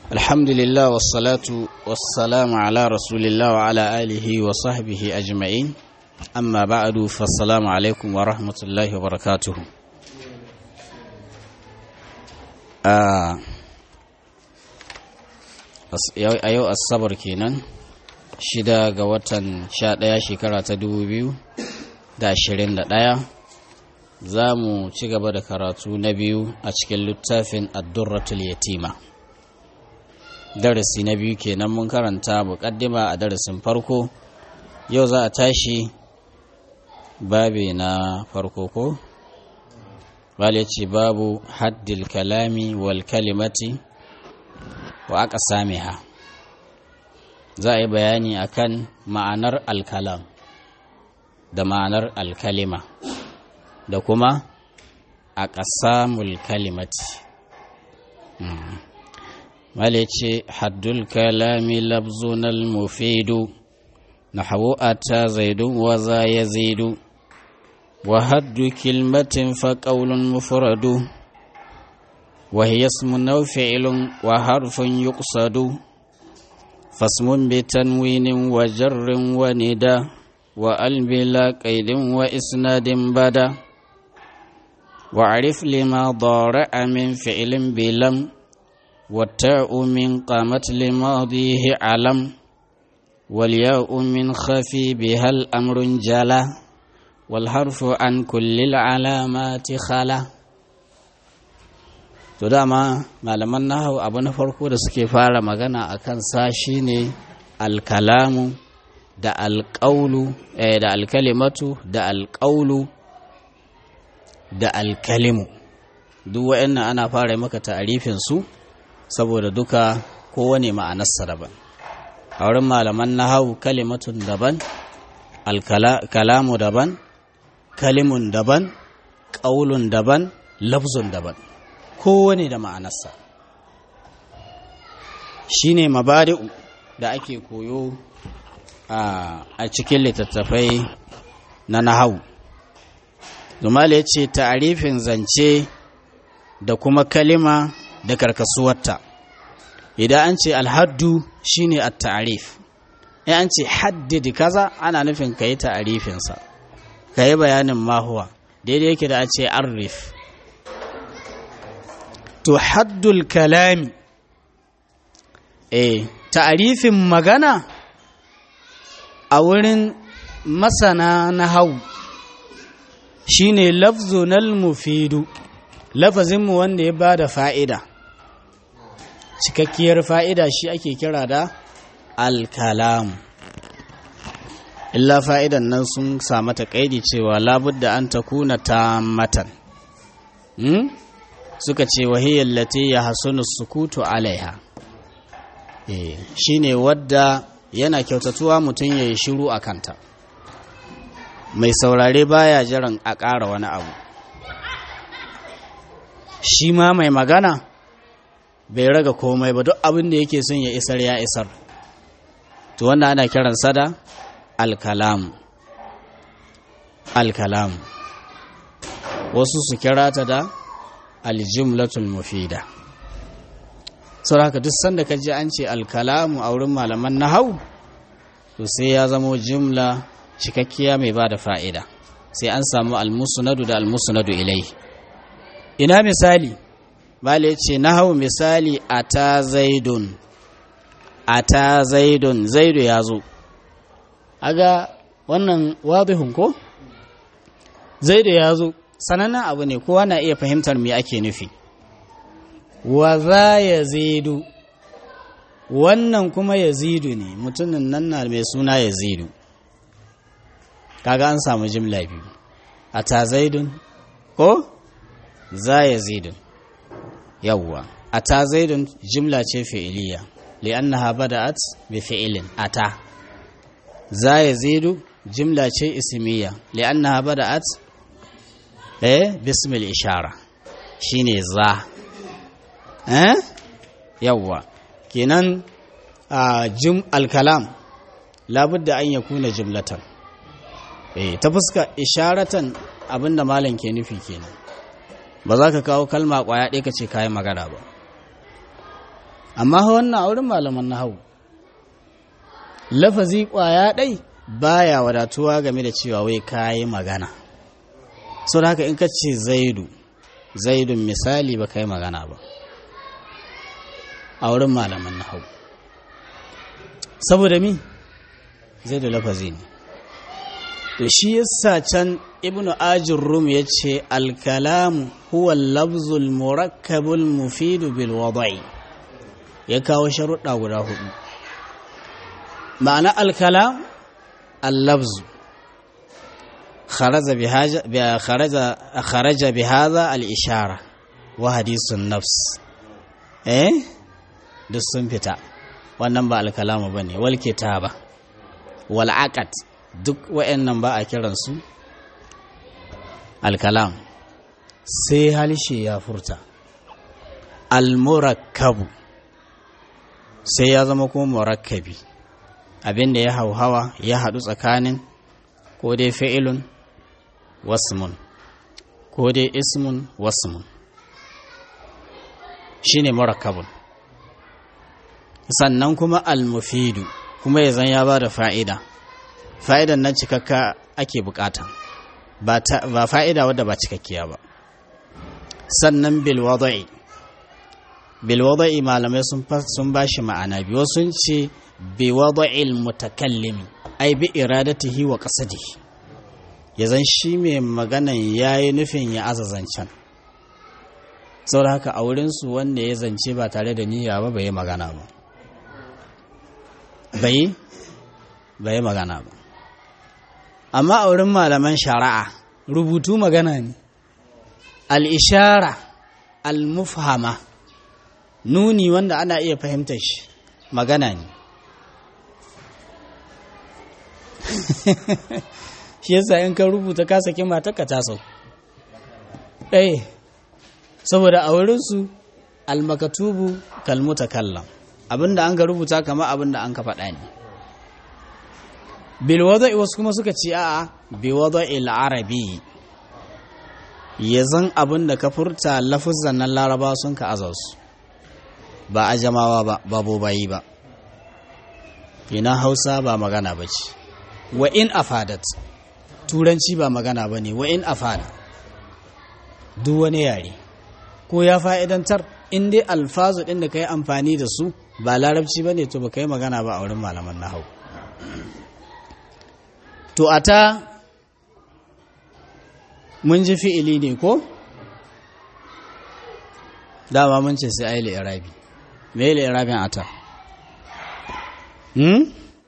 الحمد لله والصلاة والسلام على رسول الله وعلى آله وصحبه أجمعين أما بعد فالسلام عليكم ورحمة الله وبركاته آه a yau asabar kenan shida ga watan sha ɗaya shekara ta dubu biyu da ashirin da ɗaya za mu ci gaba da karatu na biyu a cikin littafin addurratul yatima darasi na biyu kenan mun karanta muƙaddima a darasin farko yau za a tashi babi na farko ko bale ce babu haddil kalami wal kalimati wa aka same ha za a yi bayani akan ma'anar alkalam da ma'anar alkalima da kuma a ƙasamul kalimati male ce haddul kalami labzunal mufidu na ta zaidun wa za ya zaidu wa haddu kilmatin fa ƙaunun mufradu وهي اسم أو فعل وحرف يقصد فاسم بتنوين وجر وندى وأل بلا قيد وإسناد بدا وعرف لما ضارع من فعل بلم والتاء من قامت لماضيه علم والياء من خفي بها الأمر جلا والحرف عن كل العلامات خلا to dama malaman nahau abu na farko da suke fara magana a kansa shine alkalamu da alƙaulu da alkalimatu da alƙaulu da alkalimu duk wa'annan ana fara maka ta'arifin su saboda duka kowane ma'anarsa daban a wurin malaman nahau kalimatun daban alkalamu daban kalimun daban ƙaulun daban lafzun daban kowane da ma'anarsa shi ne mabari'u da ake koyo a cikin littattafai na nahau zumala ya ce ta'arifin zance da kuma kalima da karkasuwarta idan an ce alhaddu shine a ta'arif in an ce haddidi kaza ana nufin ka yi ta'arifinsa ka yi bayanin mahuwa daidai yake da a ce arif to haddul kalami eh ta'arifin magana a wurin masana na hau shine lafzunal mufidu lafazinmu wanda ya ba da fa'ida cikakkiyar fa'ida shi ake kira da alkalamu illa fa'idan nan sun samu ta ƙaidi cewa labudda an ta kuna ta matan hmm? suka ce wahiyar lati ya hasunu sukutu alaiha shi ne wadda yana kyautatuwa mutum ya yi shiru a kanta mai saurare baya jiran a ƙara wani abu shi ma mai magana bai raga komai ba duk abin da yake son ya isar ya isar to wanda ana kiransa da alkalamu alkalamu wasu su kira ta da aljumlatul mufida sau haka duk sanda ka ji an ce alkalamu a wurin malaman nahau to sai ya zamo jumla cikakkiya mai ba da fa'ida sai an samu almusunadu da almusunadu ilai ina misali bale ce nahau misali a ta zaidun a ta zaidun zaidu ya zo aga wannan wadihun ko zaidu ya zo sanannen abu ne kowa na iya fahimtar me ake nufi wa za ya zidu wannan kuma ya zidu ne mutumin nan na mai suna ya zidu kaga an samu jimla biyu a ta zaidun ko za ya zidun yawwa a ta zaidun jimla ce fi'iliya li'annaha bada'at bi fi'ilin ata za ya zidu jimla ce ismiya li'annaha bada'at eh bismil ishara shine za eh yawwa kenan a jum alkalam labudda an yakuna jumlatan eh ta fuska isharatan abinda malam ke nufi kenan ba za ka kawo kalma kwaya ɗaya ka ce kayan magana ba amma wannan auren malaman nahawu lafazi kwaya ɗai baya wadatuwa game da cewa wai kayi magana sau da haka in ka ce zaidu zaidun misali ba ka yi magana ba a wurin malaman nahawu saboda mi zaidu lafazi ne to shi yasa can ibnu ajin rum ya ce alkalamu huwa lafzul murakkabul mufidu bil wada'i ya kawo sharuɗa guda hudu ma'ana alkalam allabzu kharaja bi hadha al-ishara wa hadisun nafs eh duk sun fita wannan ba alkalamu bane wal kitaba wal aqad duk wayannan ba a kiransu alkalam sai halshe ya furta al-murakkabu sai ya zama kuma murakkabi abinda ya hauhawa ya haɗu tsakanin ko dai fi'ilun wasmun ko dai ismun wasmun shine murakkabun sannan kuma almufidu kuma ya zan ya ba da fa'ida fa'idan nan cikakka ake bukata ba fa'ida wadda ba cikakkiya ba sannan bilwada'i bilwada'i malamai sun ba shi ma'ana biyu sun ce biwada'il mutakallimi ai bi iradatihi wa qasadihi ya zan shi mai maganan yayi nufin ya aza zancen saboda haka a wurinsu wanda ya zance ba tare da niyya ba bai magana ba bai bai magana ba amma a wurin malaman shari'a rubutu magana ne al-ishara al-mufhama nuni wanda ana iya fahimtar shi magana ne shi yasa in ka rubuta ka saki matarka ta sau eh saboda a wurinsu almakatubu kalmuta kallam abinda an ga rubuta kama abinda an ka faɗa ne bilwada'i wasu kuma suka ce a'a biwada'il arabi ya zan abinda ka furta lafuzan nan laraba sun ka azarsu ba a jamawa ba babu bayi ba ina hausa ba magana ba ce wa in afadat turanci ba magana ba ne wa in afada duk wani yare ko ya fa'idantar in dai alfazu ɗin da ka yi amfani da su ba larabci ba ne to ba ka yi magana ba a wurin malaman nahau to a ta mun ji fi'ili ne ko dama mun ce sai ayi irabi me yi irabin ata hmm?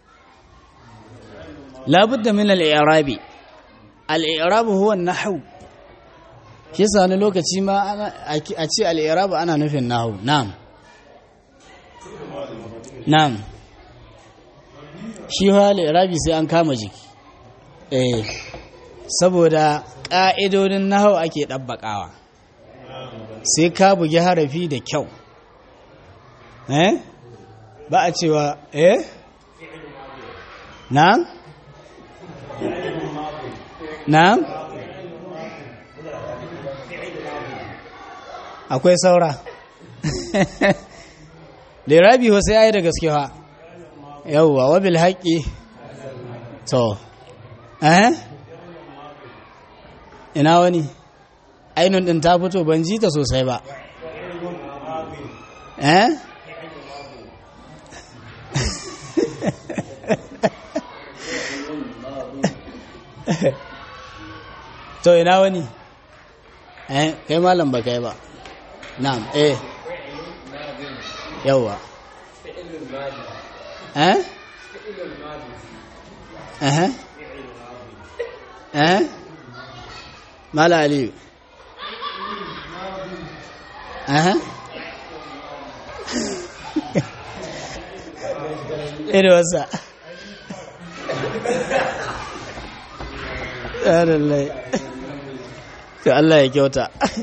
labudda min al'irabi al'irabu huwa nahu shi sani lokaci ma a ce al'irabu ana nufin nahu na'am na'am shi ha al'irabi sai an kama jiki eh saboda ƙa'idodin nahu ake ɗabbaƙawa sai ka bugi harafi da kyau eh ba a cewa eh na'am na'am akwai saura lirabi wasu ya yi da gaske ha yauwa wabil haƙi to eh ina wani ainihin ɗin ta fito ban ji ta sosai ba eh to ina wani eh kai malam ba kai ba na'am eh yawa eh eh eh mala aliyu eh irin wasa lallai to Allah ya kyauta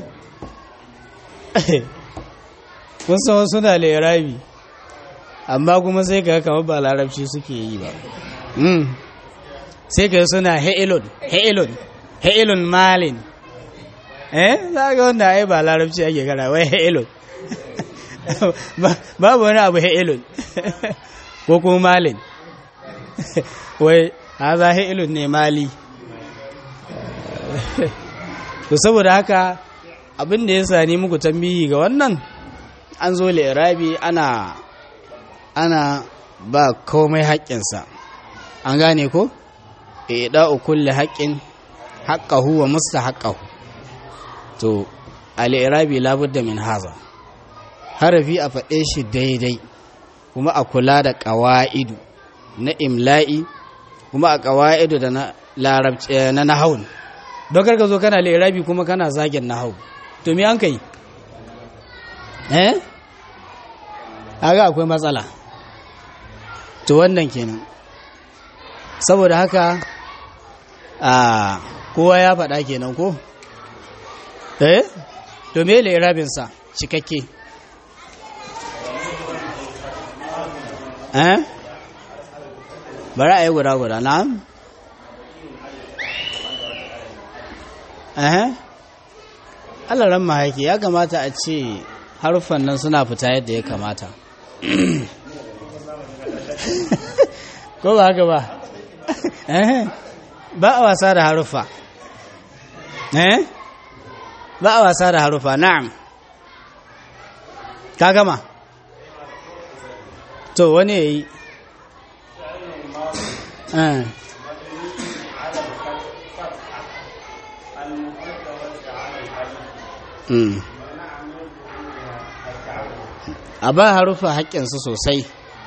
kun san suna lerabi amma kuma sai ka kama ba larabci suke yi ba sai ka suna he'ilun he'ilun he'ilun malin eh za ga wanda ai ba larabci ake kara wai he'ilun babu wani abu ha'ilun ko kuma malin wai haza ha'ilun ne mali to saboda haka abin da ya sani muku tambihi ga wannan an zo lirabi ana ana ba komai haƙƙinsa an gane ko ɗa'u kulle haƙƙin haƙƙahu wa musta haƙƙahu to al'irabi labudda min haza harafi a faɗe shi daidai kuma a kula da ƙawa'idu na imla'i kuma a ƙawa'idu da na larabci na nahawun don karka zo kana al'irabi kuma kana zagin nahawu to me an kai eh aga akwai matsala to wannan kenan saboda haka a kowa ya faɗa kenan ko eh to me sa cikakke eh bari a yi guda guda na eh Allah ran mahaiki ya kamata a ce haruffan nan suna fita yadda ya kamata ko ba haka ba ba a wasa da haruffa ba a wasa da haruffa na'am ka gama to wani ya yi a ba haruffa haƙƙinsu sosai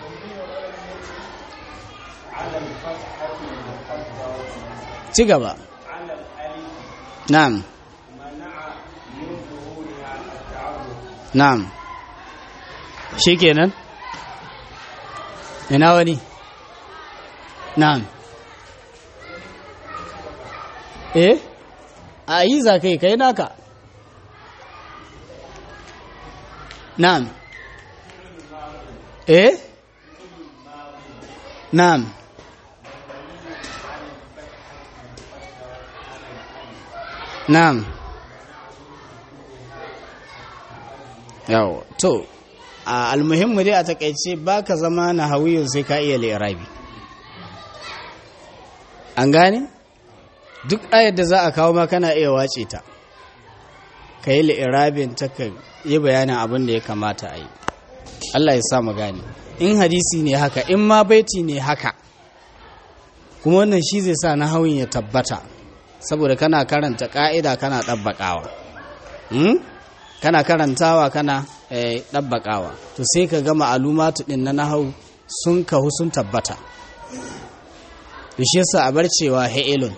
ci gaba na'am na'am shikenan ina wani na'am eh a yi za kai kai naka na'am eh na'am Na'am. Yawo, to, a almuhimmu dai a takaice ba ka zama na hawiyun sai ka iya li'irabi. An gane? Duk ayar da za a kawo ma kana iya wace ta, ka yi li'irabin ta ka yi bayanin abin da ya kamata a yi. Allah ya sa mu gane. In hadisi ne haka, in ma baiti ne haka, kuma wannan shi zai sa na hawin ya tabbata. saboda kana karanta ƙa'ida kana ɗabbaƙawa kana karantawa kana ɗabbaƙawa to sai ka gama alumatu ɗin na nahau sun kahu sun tabbata da shi yasa a bar cewa ha'ilun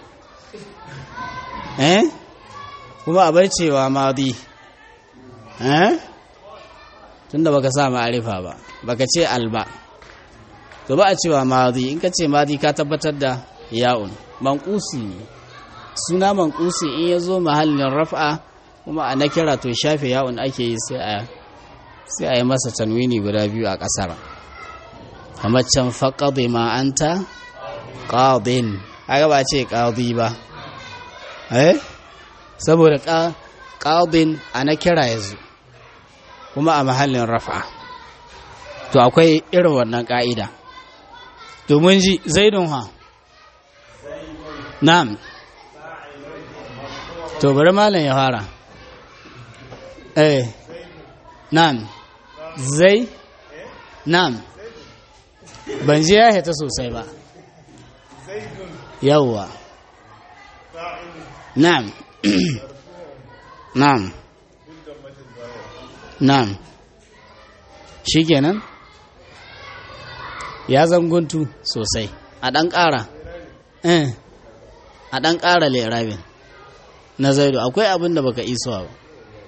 eh kuma a bar cewa madi eh tunda baka sa ma'arifa ba baka ce alba to ba a cewa madi in ka ce madi ka tabbatar da ya'un manqusi ne suna manqusi in ya zo mahallin raf'a kuma a na kira to shafe ya'un ake yi sai a sai a yi masa tanwini guda biyu a ƙasar kamar can faƙaɗe ma anta ƙaɗin haka ba ce ƙaɗi ba eh saboda ƙaɗin a na kira ya zo kuma a mahallin rafa to akwai irin wannan ƙa'ida domin ji zaidun ha na'am to bari malam ya fara eh na'am zai na'am ban ji ya hita sosai ba yawwa na'am na'am na'am shikenan ya zanguntu sosai a ɗan ƙara eh a ɗan ƙara lerabin na zaidu akwai abin da baka isowa ba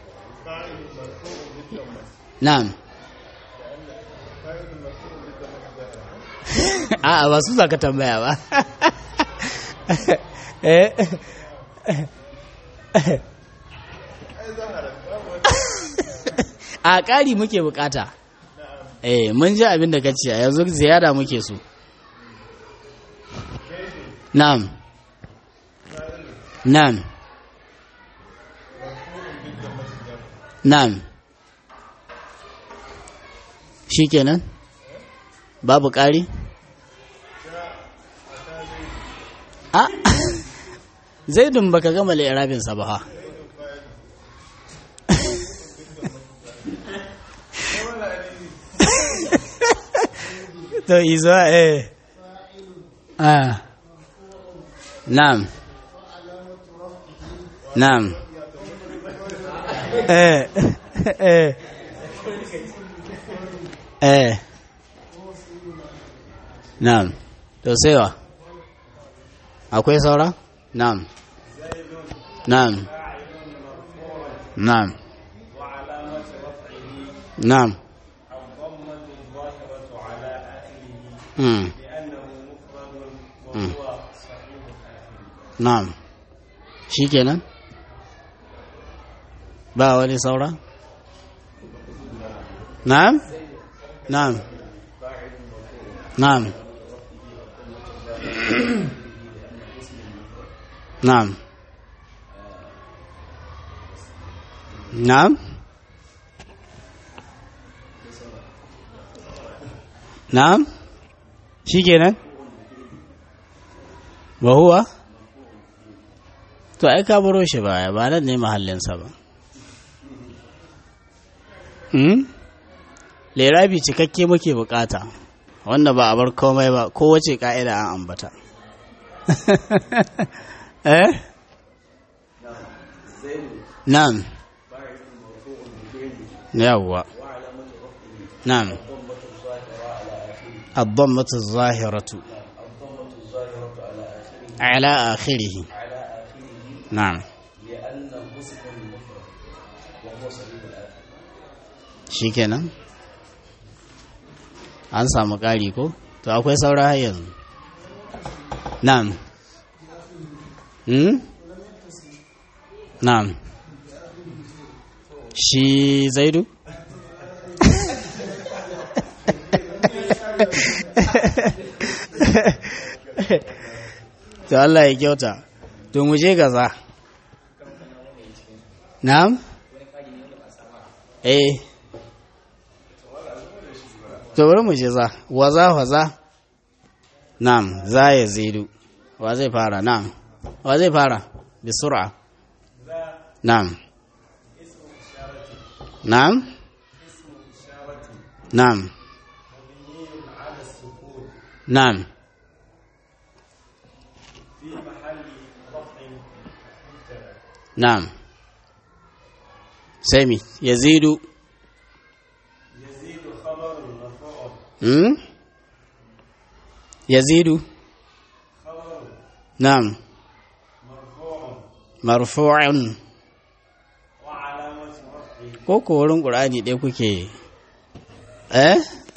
na'am a'a ba su za ka tambaya ba a ƙari muke bukata eh mun ji abin da ka ce yanzu ziyara muke so na'am na'am na'am shi kenan babu ƙari a zaidun baka gama la'irabinsa ba ha to izo eh ah na'am na'am eh eh eh na'am to sai wa akwai saura na'am na'am na'am na'am Mm. Mm. Na'am. Shikenan? Ba wani saura? Na'am? Na'am. Na'am. Na'am. Na'am? Na'am? shi kenan ba huwa to ai ka baro shi baya ba nan ne mahallinsa ba hmm? lerabi cikakke muke bukata wanda ba a bar komai ba kowace ka'ida an ambata eh nan yawwa nan الضمة الظاهرة على آخره نعم shi kenan an samu ƙari ko to akwai saura har yanzu na'am hmm? na'am shi zaidu to Allah ya kyauta to mu je gaza na'am eh to bari mu je za waza waza na'am za ya zidu wa zai fara na'am wa zai fara bi sur'a na'am na'am na'am na'am نعم سامي يزيد يزيد خبر مرفوع مم؟ يزيد خبر نعم مرفوع مرفوع وعلامة رفعه ko ko wurin ƙur'ani ɗaya kuke eh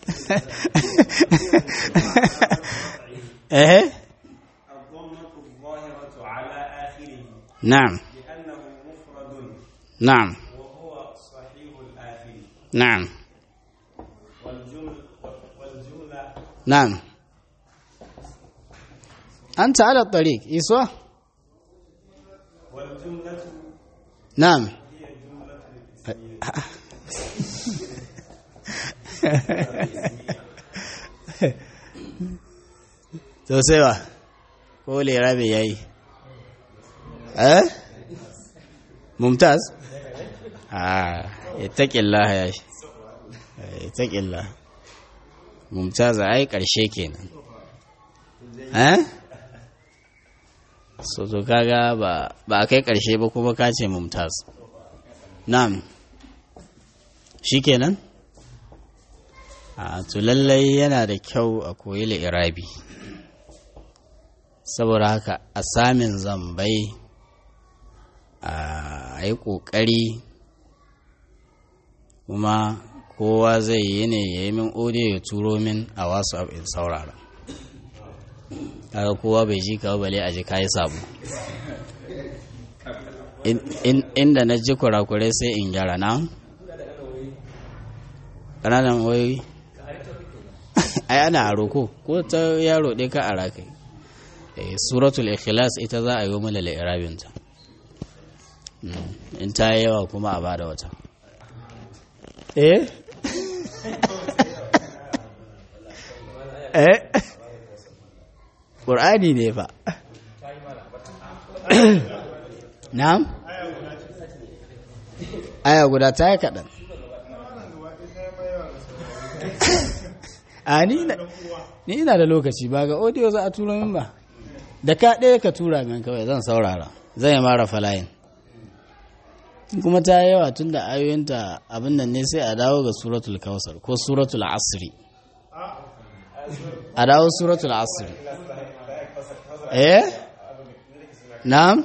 eh الضمة الظاهرة على آخره نعم لأنه مفرد نعم وهو صحيح الآخر نعم والجمل والجملة نعم أنت على الطريق إسوة والجملة نعم هي جملة الاسمية to sai ba ko lerabe ya yi eh mumtaz ah itaƙillah ya shi itaƙillah mumtaz ai ƙarshe kenan eh so to kaga ba ba kai ƙarshe ba kuma ka ce mumtaz na'am shikenan a to lallai yana da kyau a koyi irabi saboda haka a samin zambai a yi ƙoƙari kuma kowa zai yi ne ya yi min audio ya turo min a wasu in saurara kaga kowa bai ji kawo bale a ji kayi sabu inda na ji kurakurai sai in gyara na ƙananan wayoyi ai ana aro ko ko ta yaro ɗaya ka ara kai suratul ikhlas ita za a yi mana la'irabinta in ta yi yawa kuma a bada wata eh eh ƙur'ani ne fa na'am aya guda ta yi kaɗan a ni na- ni ina da lokaci ba ga audio za a tura min ba da ka ɗaya ka tura min kawai zan saurara zan yi mara falayin kuma ta yi yawa tun da ayoyinta abin nan ne sai a dawo ga suratul kawsar ko suratul asri a dawo suratul asri eh na'am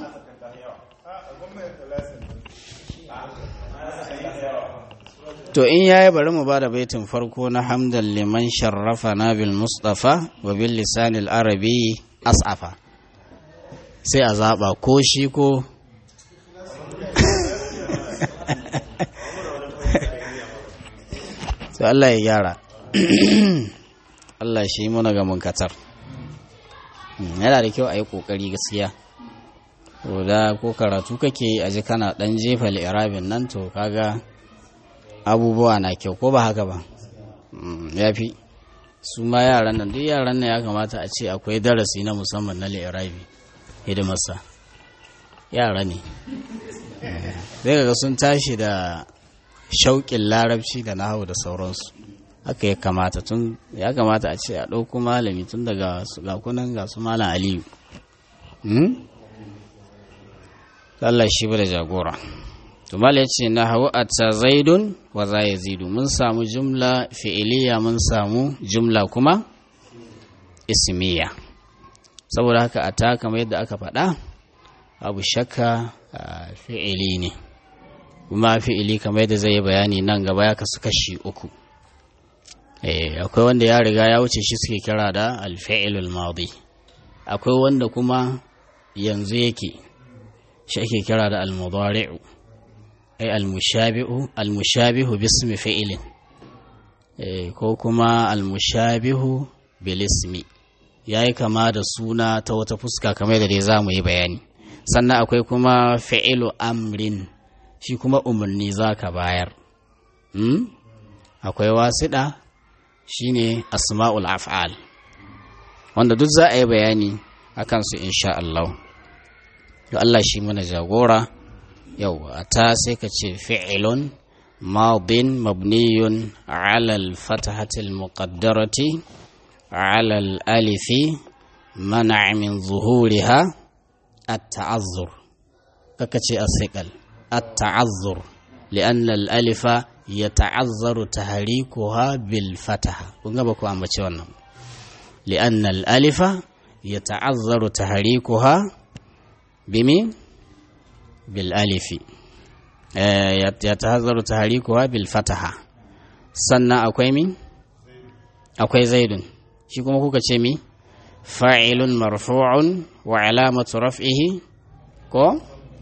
to in yayi bari mu bada baitin farko na hamdan liman sharrafa na bil mustafa wa bil lisanil arabi as'afa sai a zaba ko shi ko to Allah ya gyara Allah shi muna ga munkatar yana da kyau a yi ƙoƙari gaskiya to da ko karatu kake a ji kana ɗan jefa li'irabin nan to kaga abubuwa na kyau ko ba haka ba ya fi su ma yaran nan duk yaran nan ya kamata a ce akwai darasi na musamman na li'irabi hidimarsa yara ne zai ga sun tashi da shauƙin larabci da nahawu da sauransu haka ya kamata tun ya kamata a ce a ɗauko malami tun daga su ga kunan ga su malam aliyu hmm? Allah shi ba da jagora to mal ya ce na hawa a ta zaidun wa za ya zidu mun samu jumla fi'iliya mun samu jumla kuma ismiya saboda haka a ta kamar yadda aka faɗa abu shakka a fi'ili ne kuma fi'ili kamar yadda zai yi bayani nan gaba ya kasu kashi uku Eh, akwai wanda ya riga ya wuce shi suke kira da alfi'ilul madi akwai wanda kuma yanzu yake shi ake kira da almudari'u ay almushabihu almushabihu bismi fi'ilin eh, ko kuma almushabihu bil ismi yayi kama da suna ta wata fuska kamar da dai zamu yi bayani sannan akwai kuma fi'ilu amrin shi kuma umarni zaka bayar hmm? akwai wasiɗa shine asma'ul af'al wanda duk za a yi bayani a kansu insha Allah to Allah shi mana jagora yau ta sai ka ce fi'ilun madin mabniyun ala al-fatahati al-muqaddarati ala al-alifi منع من ظهورها التعذر ككتي الثقل التعذر لأن الألف يتعذر تحريكها بالفتحة ونقبكوا عم بتشونا لأن الألف يتعذر تحريكها بمين بالألف آه يتعذر تحريكها بالفتحة سنة أكوي مين أكوي زيد شي كما كوكا تشمي فاعل مرفوع وعلامة رفعه كو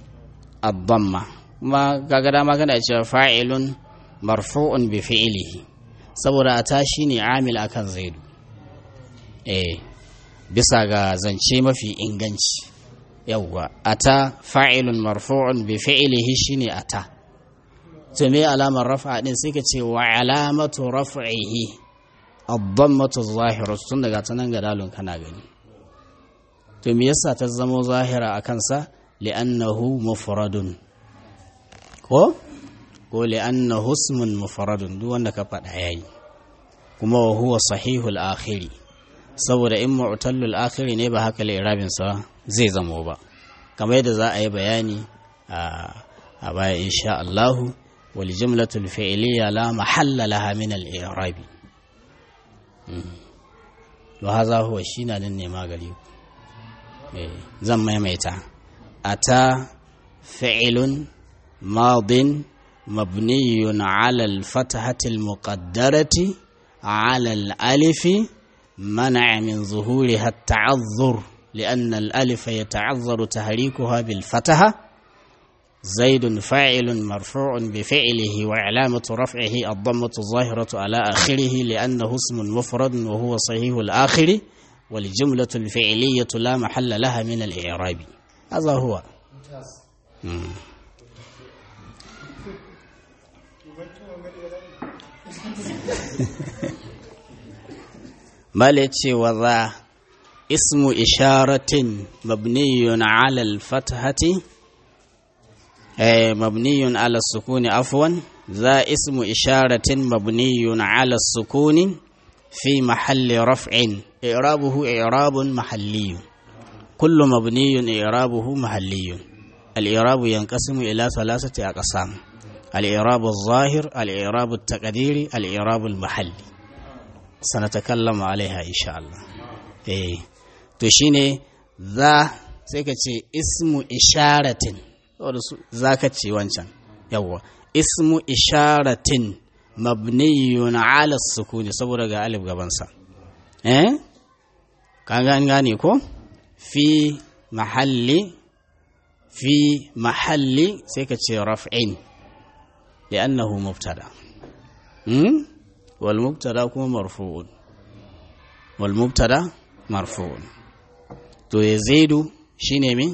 الضمة ما كاغدا ما كان فاعل marfu'un bi fi'ilihi saboda a tashi ne amil akan zaidu eh bisa ga zance mafi inganci yawwa ata fa'ilun marfu'un bi fi'ilihi shine ata to me alamar raf'a din sai ka ce wa alamatu raf'ihi ad-dammatu zahiratu tun daga tanan ga dalun kana gani to me yasa ta zama zahira akan sa li'annahu mufradun ko ko li'anna husmun mufaradun duk wanda ka faɗa yayi kuma wa huwa sahihul akhiri saboda in mu'tallul akhiri ne ba haka li'irabin sa zai zamo ba kamar yadda za a yi bayani a baya insha Allah wal jumlatul fi'liya la mahalla laha min al-i'rab wa hadha huwa shina nan ne magari zan maimaita ata fi'ilun madin مبني على الفتحة المقدرة على الألف منع من ظهورها التعذر لأن الألف يتعذر تحريكها بالفتحة زيد فاعل مرفوع بفعله وعلامة رفعه الضمة الظاهرة على آخره لأنه اسم مفرد وهو صحيح الآخر والجملة الفعلية لا محل لها من الإعراب هذا هو مم. mala ce wa za ismu isharatin mabniyun ala al-fathati مبني على السكون عفوا ذا اسم إشارة مبني على السكون في محل رفع إعرابه إعراب محلي كل مبني إعرابه محلي الإعراب ينقسم إلى ثلاثة أقسام الإعراب الظاهر الإعراب التقديري الإعراب المحلي سنتكلم عليها إن شاء الله إيه تشيني ذا سيكتي اسم إشارة za ka ce wancan yawwa ismu isharatin mabniyun ala sukuni saboda ga alif gabansa eh kan gane gane ko fi mahalli fi mahalli sai ka ce raf'in li'annahu mubtada hmm wal mubtada kuma marfu'un wal mubtada marfu'un to yazidu shine min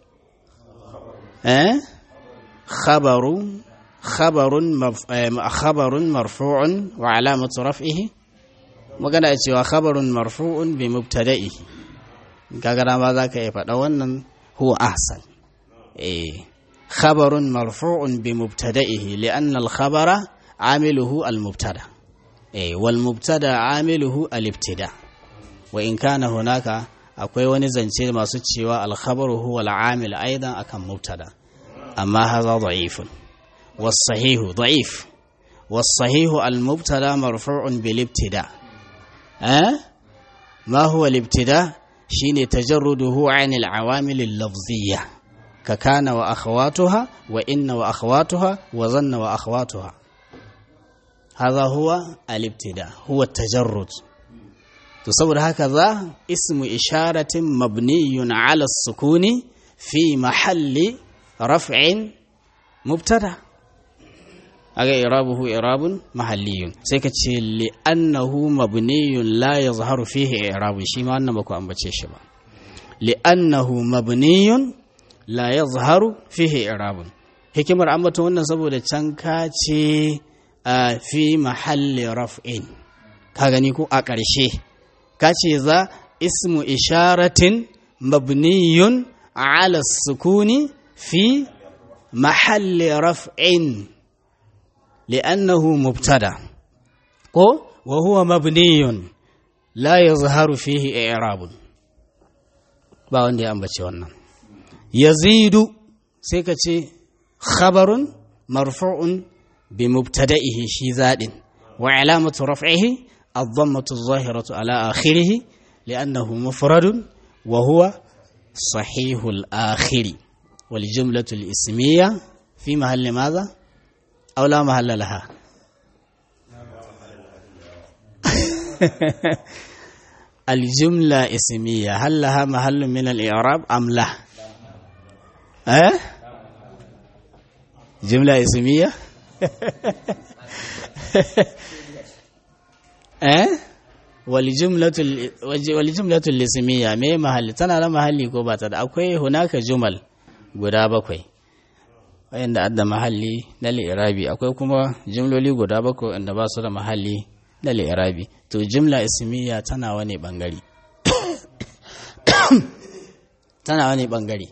أه؟ خبر خبر مف... خبر مرفوع وعلامة رفعه magana cewa khabarun marfu'un bi mubtada'ihi kaga ma za ka yi faɗa wannan huwa ahsan eh khabarun marfu'un bi mubtada'ihi li'anna al-khabara amiluhu al-mubtada eh wal mubtada amiluhu al-ibtida wa in kana hunaka akwai wani zance masu cewa alkhabaru huwa al'amil aidan akan mubtada amma haza da'ifun was-sahihu da'if was-sahihu al-mubtada marfu'un bil ibtida eh ma huwa al-ibtida shine tajarruduhu 'an al-awamil al-lafziyya ka kana wa akhawatuha wa inna wa akhawatuha wa zanna wa akhawatuha هذا هو الابتداء هو التجرد to saboda haka za ismu isharatin mabniyun ala sukuni fi mahalli raf'in mubtada aga irabuhu irabun mahalliyun sai ka ce li'annahu mabniyun la yazharu fihi irabun shi ma wannan baku ambace shi ba li'annahu mabniyun la yazharu fihi irabun hikimar ambaton wannan saboda can ka ce fi mahalli raf'in ka gani ko a ƙarshe kace za ismu isharatin mabniyun ala sukuni fi mahalli raf'in li'annahu mubtada ko wa huwa mabniyun la yazharu fihi i'rabun ba wanda ya ambace wannan yazidu sai ka ce khabarun marfu'un bi mubtada'ihi shi zadin wa alamatu raf'ihi الضمة الظاهرة على آخره لأنه مفرد وهو صحيح الآخر والجملة الإسمية في محل ماذا؟ أو لا محل لها الجملة اسمية هل لها محل من الإعراب أم لا؟ أه؟ جملة اسمية eh waljumlatul lismiya me mahalli tana da mahalli ko ba ta da akwai hunaka jumal guda bakwai wayanda adda mahalli na li'irabi akwai kuma jumloli guda bakwai wanda ba su da mahalli na li'irabi to jumla ismiya tana wani bangare tana wani bangare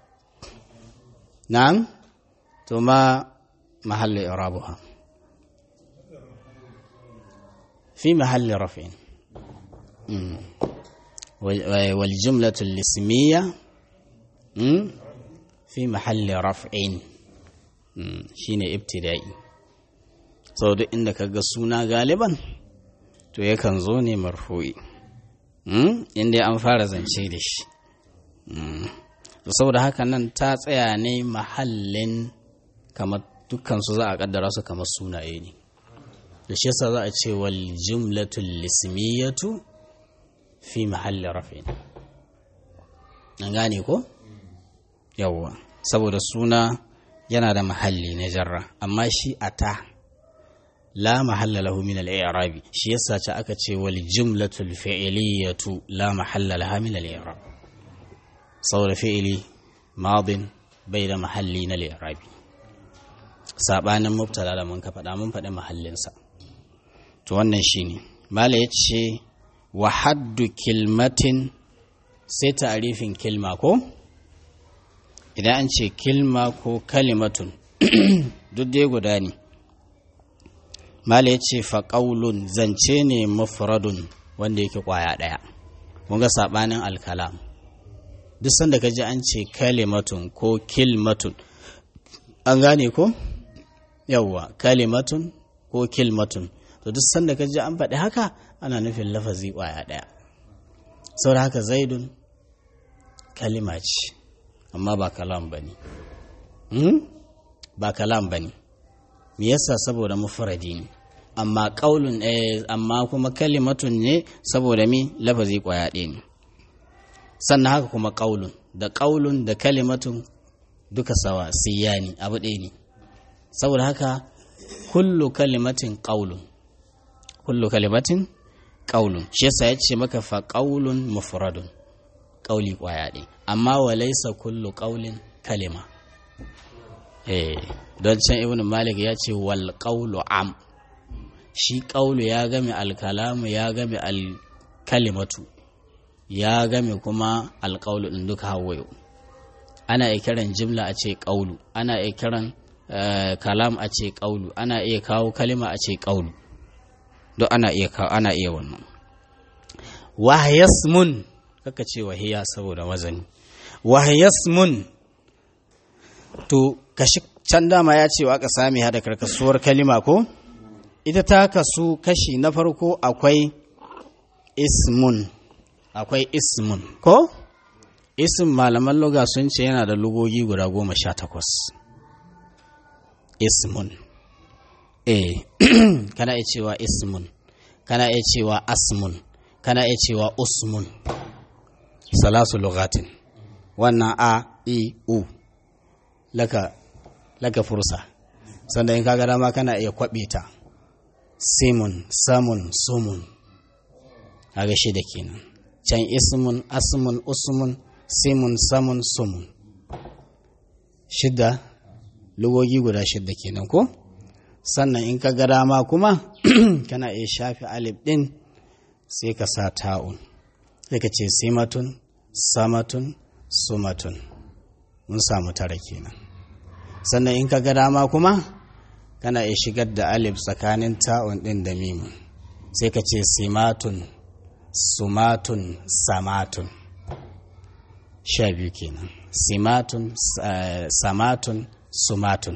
na'am to ma mahalli irabuha في محل رفع والجملة الاسمية في محل رفع shine ibtida'i sau duk inda ka ga suna galiban to yakan zo ne marfu'i inda an fara zance da shi saboda haka nan ta tsaya ne mahallin kamar dukkansu za a kaddara su kamar sunaye ne da shi yasa za a ce wal jumlatul lismiyatu fi mahalli rafin an gane ko yawwa saboda suna yana da mahalli na jarra amma shi ata la mahalla lahu min al-i'rabi shi yasa ce aka ce wal jumlatul fi'liyatu la mahalla laha min al-i'rab saboda fi'ili madin bai da mahalli na al-i'rabi sabanin mubtada da mun ka faɗa mun faɗi mahallinsa to wannan shine mala ya ce wa haddu kilmatin sai ta'arifin kilma ko idan an ce kilma ko kalimatun duk dai guda ne mala ya ce faƙaulun zance ne mafradun wanda yake ƙwaya ɗaya kun ga saɓanin alkalam duk sanda ka ji an ce kalimatun ko kilmatun an gane ko yawwa kalimatun ko kilmatun to duk sanda ka ji an faɗi haka ana nufin lafazi ƙwaya ɗaya sau da haka zaidun kalima ce amma ba kalam ba ne ba kalam ba ne me yasa saboda mufradi ne amma ƙaulun amma kuma kalimatun ne saboda mi lafazi ƙwaya ɗaya ne sannan haka kuma ƙaulun da ƙaulun da kalimatun duka sawa siyani abu ɗaya ne saboda haka kullu kalimatin ƙaulun kullu kalimatin ƙaulun shi yasa ya ce maka fa ƙaulun mufradun ƙauli ƙwaya ɗaya amma wa laisa kullu ƙaulin kalima eh don can ibn malik ya ce wal ƙaulu am shi ƙaulu ya game alkalamu ya game alkalimatu ya game kuma alƙaulu ɗin duka hawayo ana iya kiran jimla a ce ƙaulu ana iya kiran kalam a ce ƙaulu ana iya kawo kalima a ce ƙaulu duk ana iya kawo ana iya wannan wahyasmun kaka ce wahiya saboda wazani wahyasmun to kashi can dama ya ce wa aka sami hada karkasuwar kalima ko ita ta kasu kashi na farko akwai ismun akwai ismun ko ism malaman loga sun ce yana da lugogi guda goma sha takwas ismun eh kana iya cewa ismun kana iya cewa asmun kana iya cewa usmun salasu lugatin wannan a i u laka laka fursa sannan in kaga dama kana iya kwabe ta simun samun sumun kaga shi da kenan can ismun asmun usmun simun samun sumun shidda lugogi guda shidda kenan ko sannan in ka ga dama kuma kana iya shafi alif din sai ka sa ta'un sai ka ce simatun samatun sumatun mun samu tara kenan sannan in ka ga dama kuma kana iya shigar da alif tsakanin ta'un din da mimun sai ka ce simatun sumatun samatun sha biyu kenan simatun samatun sumatun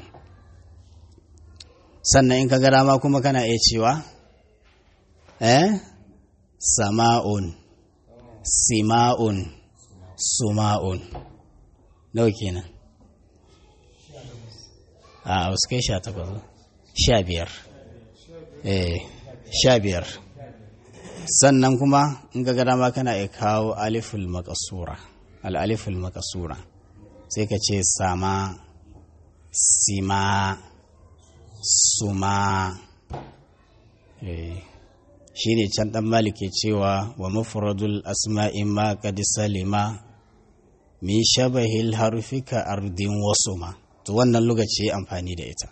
sannan in ka ga dama kuma kana iya cewa eh sama'un sima'un suma'un nawa kenan a wasu kai sha takwas sha biyar eh sha biyar sannan kuma in ga dama kana iya kawo aliful makasura al'aliful makasura sai ka ce sama sima suma shi ne can ɗan malike cewa wa mafuradul asma'i ma kadi salima mi shabahil harufika ardin wasu ma to wannan lokaci amfani da ita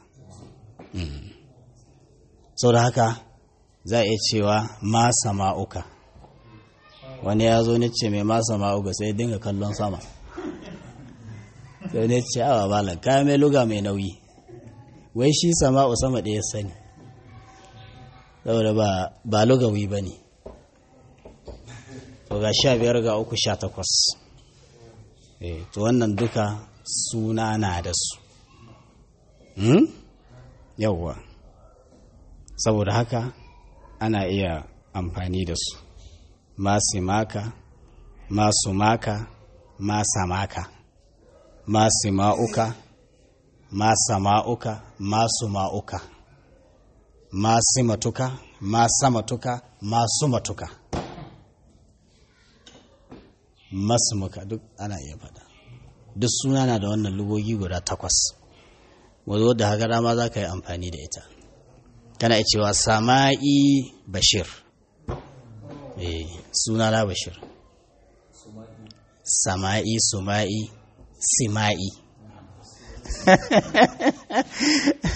sau da haka za a iya cewa ma sama'uka wani ya zo ne ce mai ma sama'uka sai dinga kallon sama sai ne ce awa balan kaya mai luga mai nauyi wai shi sama'u sama ɗaya sani saboda ba lugawi ba ne to ga sha biyar ga uku sha takwas to wannan duka suna na da su yauwa saboda haka ana iya amfani da su masu maka masu maka masa maka masu ma'uka masa ma'uka masu ma'uka masu matuka masa matuka masu matuka masu muka duk ana iya faɗa duk suna na da wannan lugogi guda takwas wazo da haka dama za ka yi amfani da ita kana cewa sama'i bashir eh suna na bashir sama'i suma'i sima'i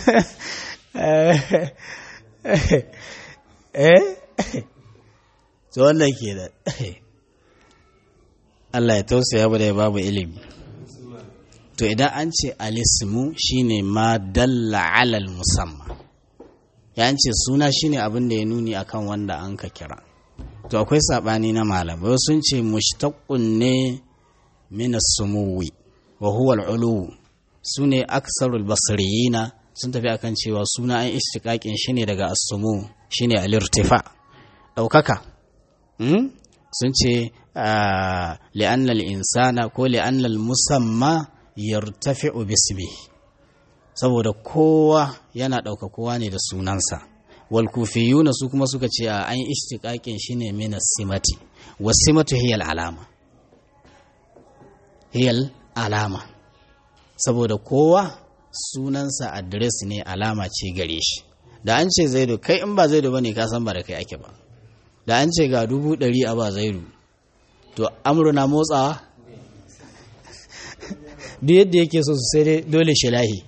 eh to to wannan ke da Allah ya tausaya mu da ya babu ilimi to idan an ce alismu shine ma dalla alal musamma ya ce suna shine abin da ya nuni akan wanda an ka kira to akwai sabani na malamai sun ce mushtaqqun ne min as-sumuwi wa huwa al-ulu sune aksarul basriyina sun tafi akan cewa suna an istiqaqin shine daga as-sumu shine al-irtifa daukaka sun ce li'anna al-insana ko li'anna al-musamma yartafi'u bismi saboda kowa yana ɗauka kowa ne da sunansa wal kufiyuna su kuma suka ce a an istiqaqin shine min simati wasimatu hiya alama hiya alama saboda kowa sunansa adres ne alama ce gare shi da an ce zaidu kai in ba zaidu bane ka san ba da kai ake ba da an ce ga dubu ɗari a ba zaidu to amru na motsawa duk yadda yake so sai dai dole shi lahi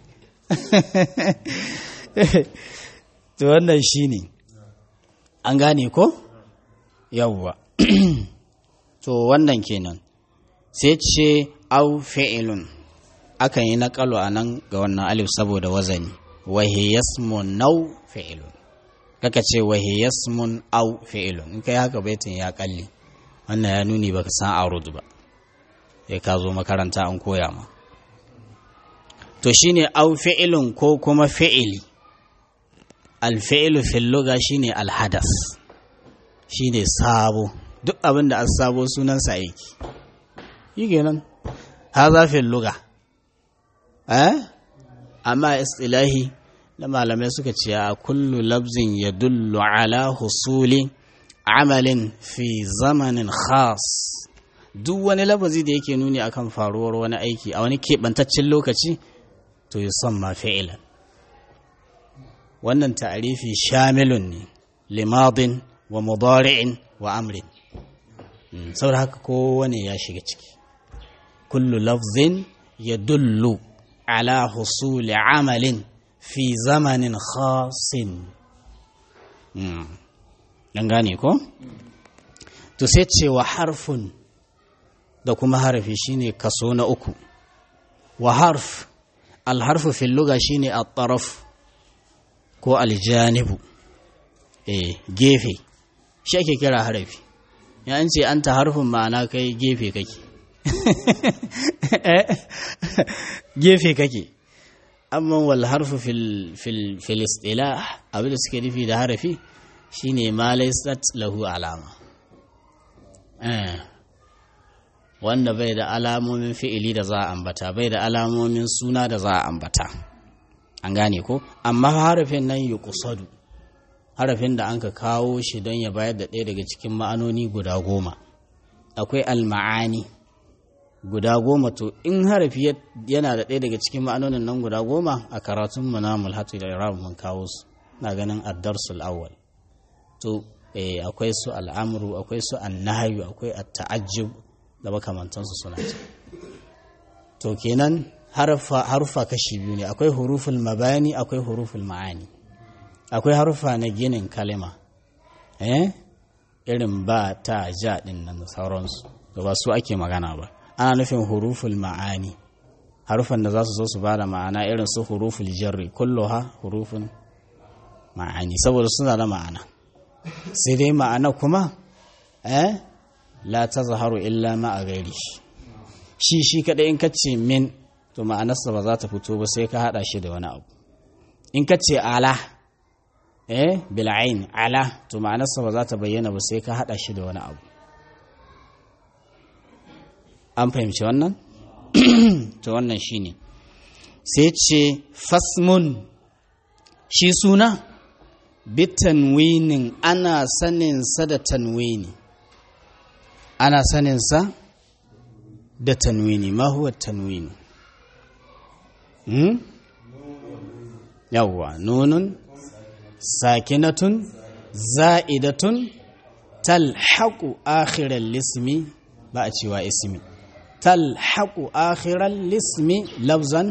to wannan shi ne an gane ko yawwa to wannan kenan sai ce au fi'ilun akan yi naƙalu a nan ga wannan alif saboda wazani wahiyasmun nau fi'ilun kaka ce wahiyasmun au fi'ilun in kai haka baitin ya kalli wannan ya nuni baka san arud ba sai ka zo makaranta an koya ma to shine au fi'ilun ko kuma fi'ili alfi'ilu fil lugha shine alhadas shine sabo duk abin da sabo sunansa aiki yi kenan haza fil lugha eh amma istilahi na malamai suka ce a kullu labzin ya dullu ala husuli amalin fi zamanin khas duk wani labazi da yake nuni akan faruwar wani aiki a wani keɓantaccen lokaci to yi son ma fi'ilan wannan ta'arifi shamilun ne limadin wa mudari'in wa amrin saboda haka kowane ya shiga ciki kullu lafzin ya dullu ala husuli amalin fi zamanin khasin ɗan gane ko? to sai ce wa harfun da kuma harafi shine kaso na uku wa harf alharfu fil luga shine at-taraf ko aljanibu eh gefe shi ake kira harafi ya an ce anta harfin ma'ana kai gefe kake gefe kake amma wal harfu fil fil fil istilah abin da suke nufi da harafi shine ma laysat lahu alama eh wanda bai da alamomin fi'ili da za a ambata bai da alamomin suna da za a ambata an gane ko amma harafin nan yi kusadu harafin da an ka kawo shi don ya bayar da ɗaya daga cikin ma'anoni guda goma akwai alma'ani guda goma to in harafi yana da ɗaya daga cikin ma'anonin nan guda goma a karatun mu na mulhatu da irab mun kawo su na ganin addarsul awwal to akwai su al'amru akwai su annahyu akwai at-ta'ajjub da makamantansu suna ce to kenan harfa kashi biyu ne akwai huruful mabani akwai huruful ma'ani akwai harfa na ginin kalima eh irin ba ta ja din nan da sauransu da ba su ake magana ba ana nufin huruful ma'ani harufan da za su zo su ba da ma'ana irin su huruful jarri kulluha hurufun ma'ani saboda suna da ma'ana sai dai ma'ana kuma eh la ta zaharu illa ma a gairi shi shi kaɗai in kace min to ma'anarsa ba za ta fito ba sai ka haɗa shi da wani abu in kace ala eh bil'ain ala to ma'anarsa ba za ta bayyana ba sai ka haɗa shi da wani abu an fahimci wannan to wannan shine sai ce fasmun shi suna bitanwinin ana saninsa da tanwini ana saninsa da tanwini ma huwa tanwini hmm? yawwa nunun sakinatun za'idatun talhaqu akhiral lismi ba a cewa ismi talhaqu akhiral lismi lafzan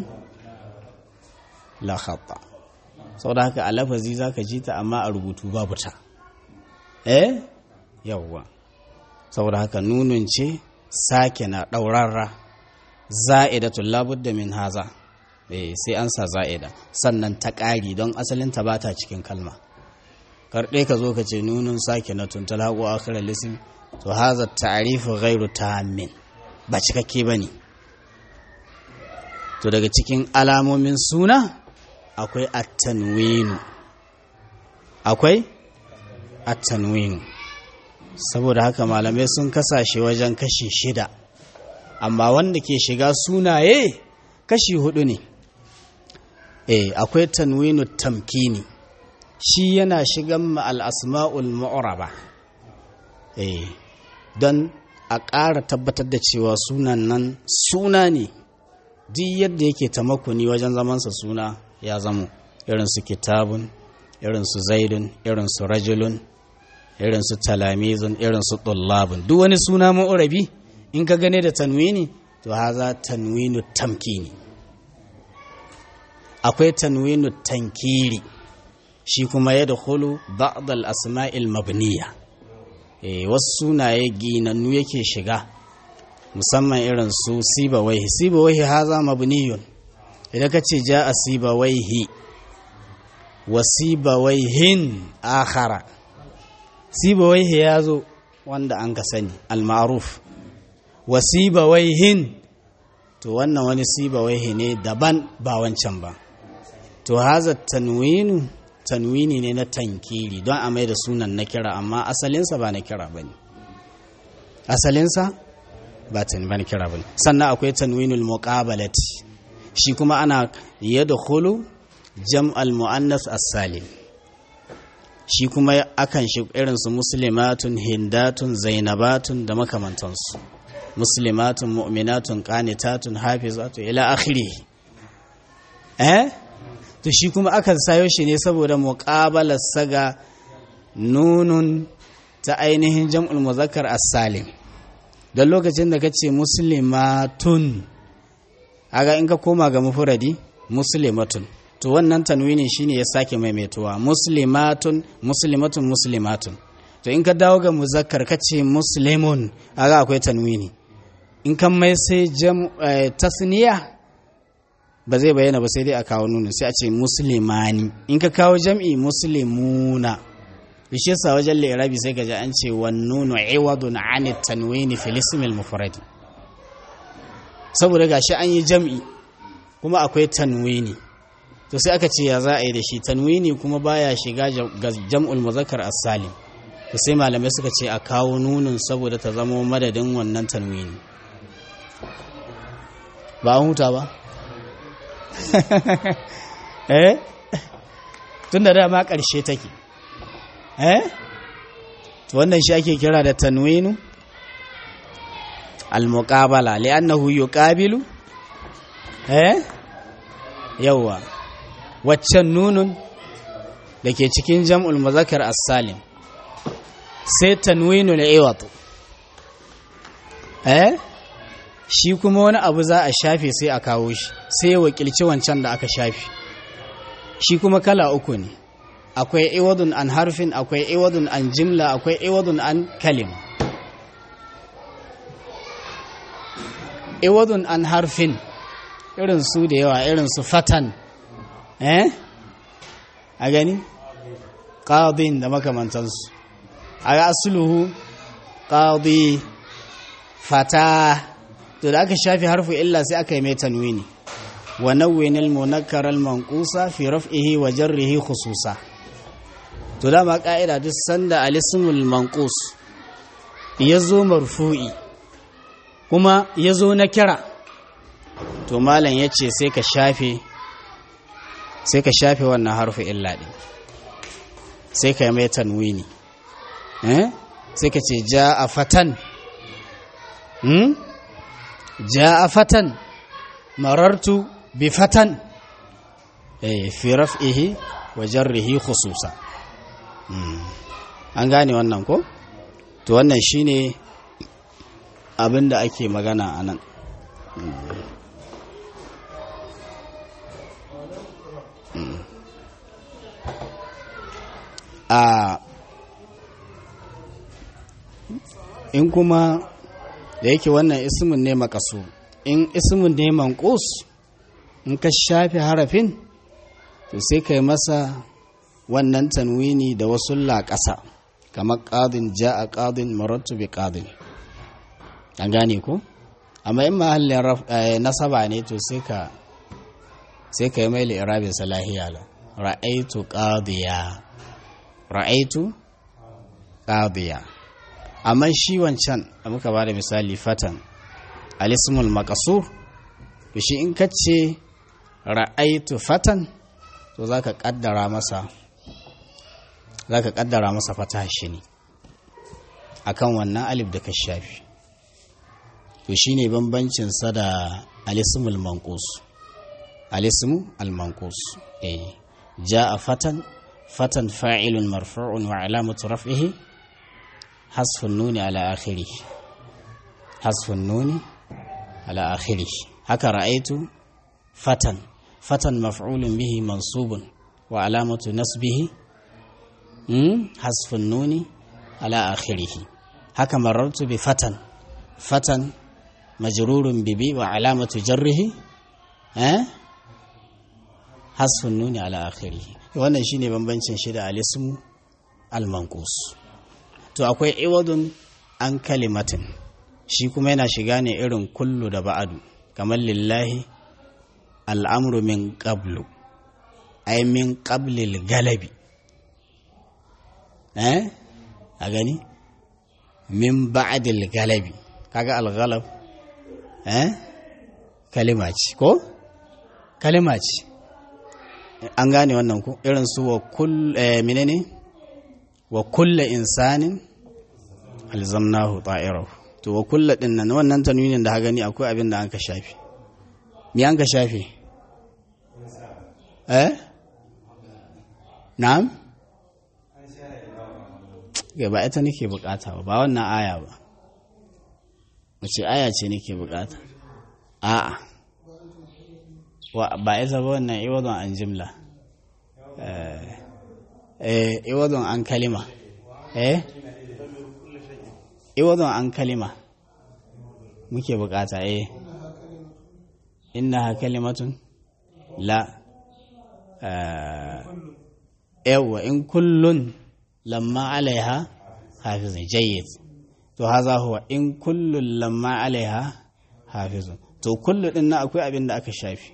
la khata saboda haka a lafazi zaka ji ta amma a rubutu babu ta eh yawwa saboda haka nunun ce sake na ɗaurarra za'idatun labudda min haza eh sai an sa za'ida sannan ta ƙari don asalin ta bata cikin kalma karɗe ka zo ka ce nunun sake na tuntal haƙo akhirar lisim to haza ta'arifu ghairu tammin ba cikakke bane to daga cikin alamomin suna akwai at-tanwinu akwai at-tanwinu saboda haka malamai sun kasashe wajen kashi shida amma wanda ke shiga sunaye kashi hudu ne eh akwai tanwinu tamkini shi yana shigan ma al-asma'ul mu'raba eh don a ƙara tabbatar da cewa sunan nan suna ne duk yadda yake tamakuni wajen zamansa suna ya zamo irin su kitabun irin su zaidun irin su rajulun irin su talamizun irin su tullabun duk wani suna ma'urabi in ka gane da tanwini to haza tanwinu tamkini akwai tanwinu tankiri shi kuma ya da hulu ba'dal asma'il mabniya e, wasu sunaye ginannu yake shiga musamman irin su sibawaihi sibawaihi haza mabniyun idan ka ce ja a sibawaihi wa sibawaihin akhara sibawaihi ya zo wanda an ka sani al-ma'ruf wa sibawaihin to wannan wani sibawaihi ne daban ba wancan ba to haza tanwinu tanwini ne na tankiri don a mai da sunan na kira amma asalinsa ba na kira ba ne asalinsa ba ta na kira ba ne sannan akwai tanwinul muqabalati shi kuma ana yadkhulu jam'al muannas as-salim shi kuma akan shi irin su muslimatun hindatun zainabatun da makamantansu muslimatun mu'minatun qanitatun hafizatun ila akhirih eh to shi kuma akan sayo shi ne saboda muqabalar saga nunun ta ainihin jam'ul muzakkar as-salim don lokacin da kace muslimatun aga in ka koma ga mufradi muslimatun to wannan tanwini shine ya sake maimaituwa muslimatun muslimatun muslimatun to in ka dawo ga muzakkar kace muslimun aga akwai tanwini in kan mai sai jam tasniya ba zai bayyana ba sai dai a kawo nuna sai a ce muslimani in ka kawo jam'i muslimuna bishe sa wajen lirabi sai ka ji an ce wan nunu iwadun an tanwini fil ism al mufrad saboda gashi an yi jam'i kuma akwai tanwini to sai aka ce ya za a yi da shi tanwini kuma baya shiga ga jam'ul muzakkar as-salim to sai malamai suka ce a kawo nunun saboda ta zama madadin wannan tanwini ba an huta ba eh tun da dama ƙarshe take eh to wannan shi ake kira da tanwinu al-muqabala li'annahu yuqabilu eh yawa waccan nunun da ke cikin jam'ul muzakkar as-salim sai tanwinu al-iwat eh shi kuma wani abu za a shafe sai a kawo shi sai ya wakilci wancan da aka shafe shi kuma kala uku ne akwai iwadun an harfin akwai iwadun an jimla akwai iwadun an kalim iwadun an harfin irin su da yawa irin su fatan eh a gani qadin da makamantansu a ga asluhu qadi fata to da aka shafi harfu illa sai aka yi mai tanwini wa nawwinil munakkar al manqusa fi raf'ihi wa jarrihi khususa to dama ka'ida duk sanda alismul manqus yazo marfu'i kuma yazo na kira to malam yace sai ka shafe sai ka shafe wannan harfu illa din sai ka yi mai tanwini eh sai ka ce ja'a fatan hmm? جاء فتى مررت بفتى في رفعه وجره خصوصا an gane wannan ko to wannan shine abin da ake magana a nan a in kuma da yake wannan ismin ne makasu in ismin ne manqus in ka shafe harafin to sai kai masa wannan tanwini da wasu laƙasa kamar ƙadin ja'a ƙadin marattu bi ƙadin an gane ko amma in mahallin nasaba ne to sai ka sai ka yi mai li'irabin salahiya la ra'aitu qadiya ra'aitu qadiya amma shi wancan da muka bada misali fatan alismul maqsur to shi in kace ra'aitu fatan to zaka kaddara masa zaka kaddara masa fata shi ne akan wannan alif da ka shafi to shine bambancin sa da alismul manqus alismu al-manqus eh jaa fatan fatan fa'ilun marfu'un wa alamatu raf'ihi hasfun nuni ala akhirih hasfun nuni ala akhirih haka ra'aitu fatan fatan maf'ulun bihi mansubun wa alamatu nasbihi hasfun nuni ala akhirih haka marartu bi fatan fatan majrurun bibi wa alamatu jarrihi eh hasfun nuni ala akhiri wannan shine bambancin shi da alismu al-manqus to akwai iwadun an kalimatin shi kuma yana shiga ne irin kullu da ba'adu kamar lillahi al'amru min qablu ay min qablil galabi eh a gani min ba'dil galabi kaga al-ghalab eh kalima ce ko kalima ce an gane wannan ku irin su wa kull menene wa kulla insanin alzamnahu ta'irahu to wa kulla din nan wannan tanwinin da ha gani akwai abin da an ka shafi me an ka shafi eh na'am ga ba ita nake bukata ba ba wannan aya ba wace aya ce nake bukata a'a ba ita ba wannan iwadon an jimla eh iwadon an kalima eh iwadon an kalima muke bukata eh innaha kalimatun la yawa in kullun lamma alaiha hafizun jayyid to haza huwa in kullun lamma alaiha hafizun to kullu din na akwai abin da aka shafi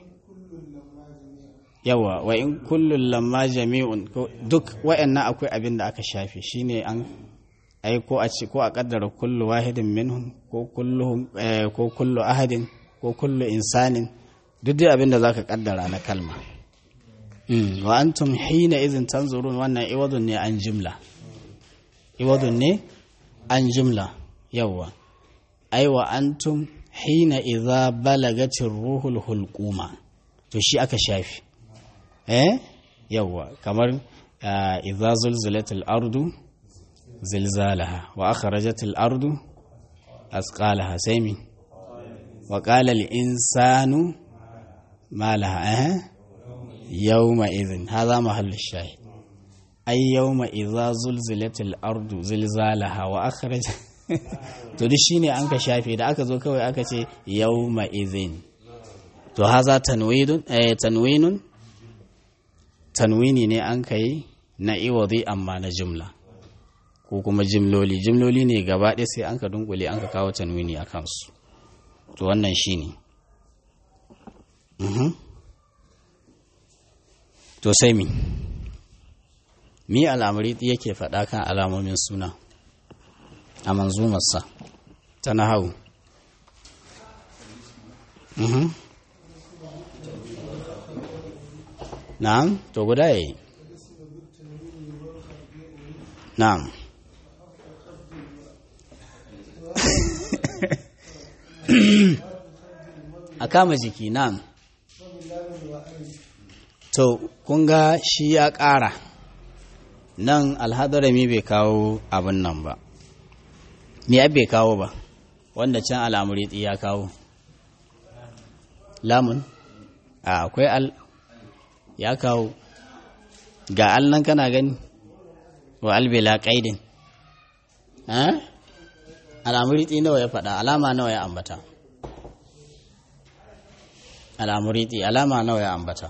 yawa wa in kullun lamma jami'un duk wa'annan akwai abin da aka shafi shine an ai ko a ce ko a kaddara kullu wahidin minhum ko kullu ko kullu ahadin ko kullu insanin duk dai abin da zaka kaddara na kalma wa antum hina idhin tanzurun wannan iwadun ne an jimla iwadun ne an jimla yawa ai wa antum hina idza balagatir ruhul hulquma to shi aka shafi eh yawa kamar idza zulzilatil ardu zilzalaha wa akhrajatil ardu asqalaha sai mi wa qala al insanu ma laha eh yawma idhin hadha mahallu shahid ay yawma idza zulzilatil ardu zilzalaha wa akhraj to duk shine an ka shafe da aka zo kawai aka ce yawma idhin to haza tanwinun eh tanwinun tanwini ne an kai na iwadi amma na jumla ko kuma jimloli jimloli ne gaba ɗaya sai an ka dunkule an ka kawo tanwini a kansu to wannan shi ne to sai mi mi al'amari yake faɗa kan alamomin suna a manzumarsa ta na hau na'am to guda yayi na'am a kama jiki nan to kun ga shi ya ƙara nan alhadarami bai kawo abin nan ba me bai kawo ba wanda can al'amuri ya kawo lamun a akwai al ya kawo ga al nan kana gani wa albila ƙaidin al'amuriti nawa ya faɗa alama nawa ya ambata al'amuriti alama nawa ya ambata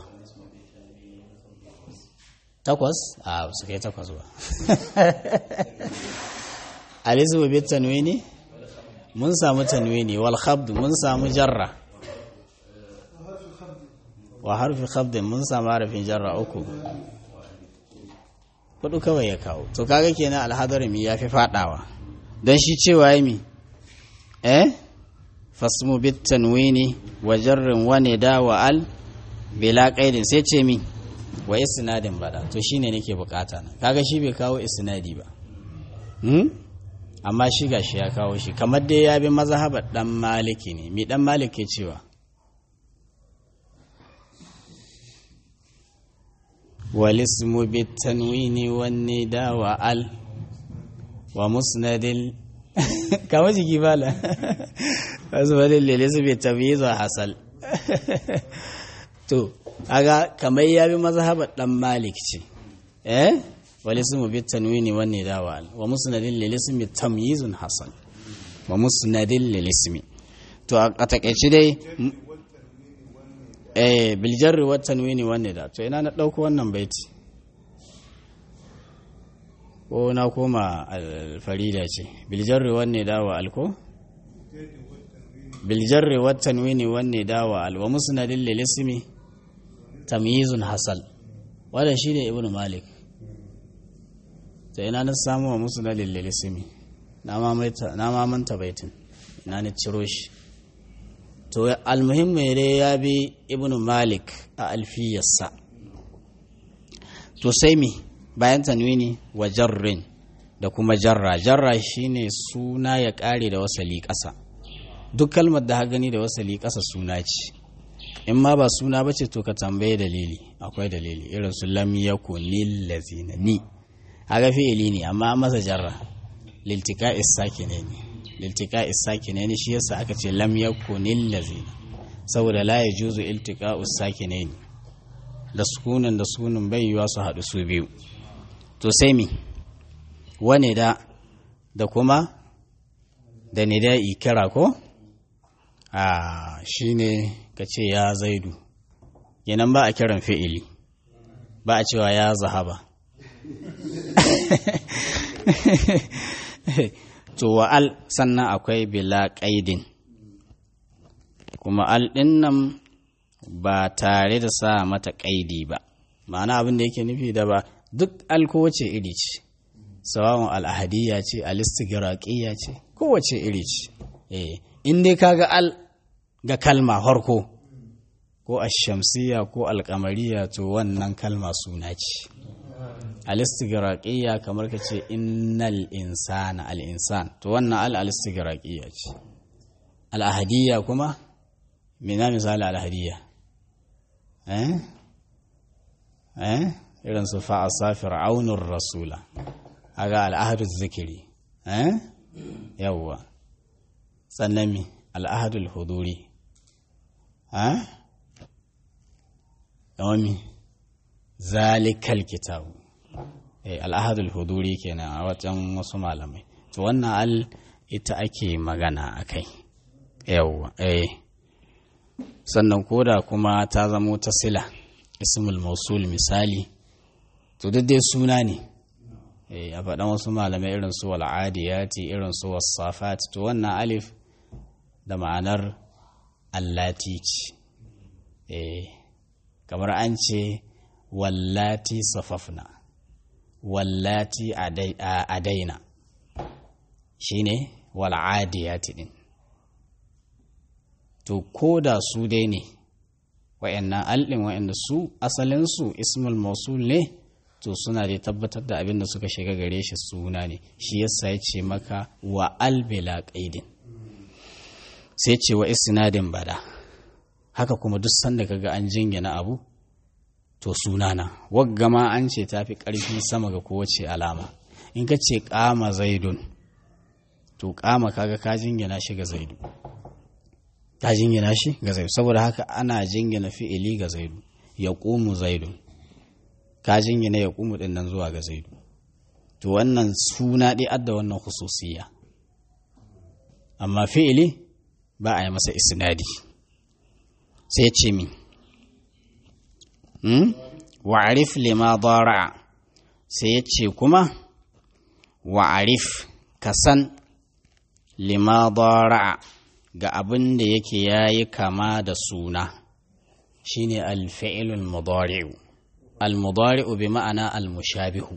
takwas a su kai takwas ba alisu bi tanwini mun samu tanwini wal khabd mun samu jarra wa harfi khabd mun samu harfin jarra uku hudu kawai ya kawo to kaga kenan alhadarimi ya fi fadawa don shi cewa yi mi eh fasmu bit tanwini wa jarrin wa nida wa al bila qaidin sai ce mi wa isnadin bada to shine nake bukata na kaga shi bai kawo isnadi ba hmm? amma shi gashi ya kawo shi kamar dai ya bi mazhabar dan maliki ne mi dan maliki cewa والاسم بالتنوين والنداء وال ومسند كما جيكي بالا مسند للاسم بالتمييز وحصل to aga kamar ya bi mazhabar dan malik ce eh wal ismu bit tanwini wan nida wa al wa musnadin lil ismi tamyizun hasan wa musnadin lil ismi to a takeici dai eh biljarri wa tanwini wanne da to ina na dauko wannan baiti ko na koma alfarida ce biljarri wanne da wa alko biljarri wa tanwini wanne da wa al wa musnadin lil ismi tamyizun hasal wanda shine ibnu malik to ina na samu wa musnadin lil ismi na mamaita na mamanta baitin ina na ciro shi to almuhimmi dai ya bi ibn malik a alfiyarsa to sai mi bayan tanwini wa jarrin da kuma jarra jarra shine suna ya kare da wasali ƙasa duk kalmar da gani da wasali ƙasa suna ce in ma ba suna ba ce to ka tambaye dalili akwai dalili irin su lam yakun lil lazina ni aga fi'ili ne amma masa jarra liltika ne ne liltika ne shi yasa aka ce lam yakunil lazina saboda la yajuzu iltika ne da sukunin da sukunin bai yiwa su haɗu su biyu to sai mi wane da da kuma da nida'i kira ko a shine ka ce ya zaidu yanan ba a kiran fi'ili ba a cewa ya zahaba to wa al sannan akwai bila ƙaidin kuma al ɗin nan ba tare da sa mata ƙaidi ba ma'ana abin da yake nufi da ba duk al kowace iri ce sawawan al'ahadiyya ce alistigraƙiyya ce kowace iri ce in dai kaga al ga kalma harko ko ashamsiya ko alkamariya to wannan kalma suna ce alistigraƙiyya kamar ka ce innal insana al'insan to wannan al alistigraƙiyya ce al'ahadiyya kuma mina misali al'ahadiyya eh eh irin su fa'asa fir'aunur rasula aga al'ahadu zikiri eh yawwa sannan mi al'ahadul huduri eh kamar mi zalikal kitabu al'ahadul huduri kenan a wajen wasu malamai to wannan al ita ake magana a kai yawwa eh sannan koda kuma ta zamo ta sila ismul mausul misali to duk dai suna ne a faɗan wasu malamai irin su wal'adiyati irin su wasafat to wannan alif da ma'anar allati ce kamar an ce wallati safafna wallati adaina shine wal'adiyati din to ko da su dai ne wa'annan al'in wa'anda su asalinsu ismul mausul ne to suna da tabbatar da abin da suka shiga gare shi suna ne shi yasa ya ce maka wa albila qaidin sai ce wa isnadin bada haka kuma duk sanda kaga an jingina abu to sunana wagga ma an ce tafi ƙarfi sama ga kowace alama in ka ce kama zaidun to kama kaga ka jingina shi ga zaidu ka jingina shi ga zaidu saboda haka ana jingina fi'ili ga zaidu ya ƙumu zaidun ka jingina ya ƙumu ɗin nan zuwa ga zaidu to wannan suna ɗi adda wannan hususiya amma fi'ili ba a yi masa isnadi sai ce min hmm? wa'arif lima dara sai ya ce kuma wa'arif ka san lima dara ga abin da yake yayi kama da suna shine alfi'ilul mudari'u al-mudari'u bi ma'ana al-mushabihu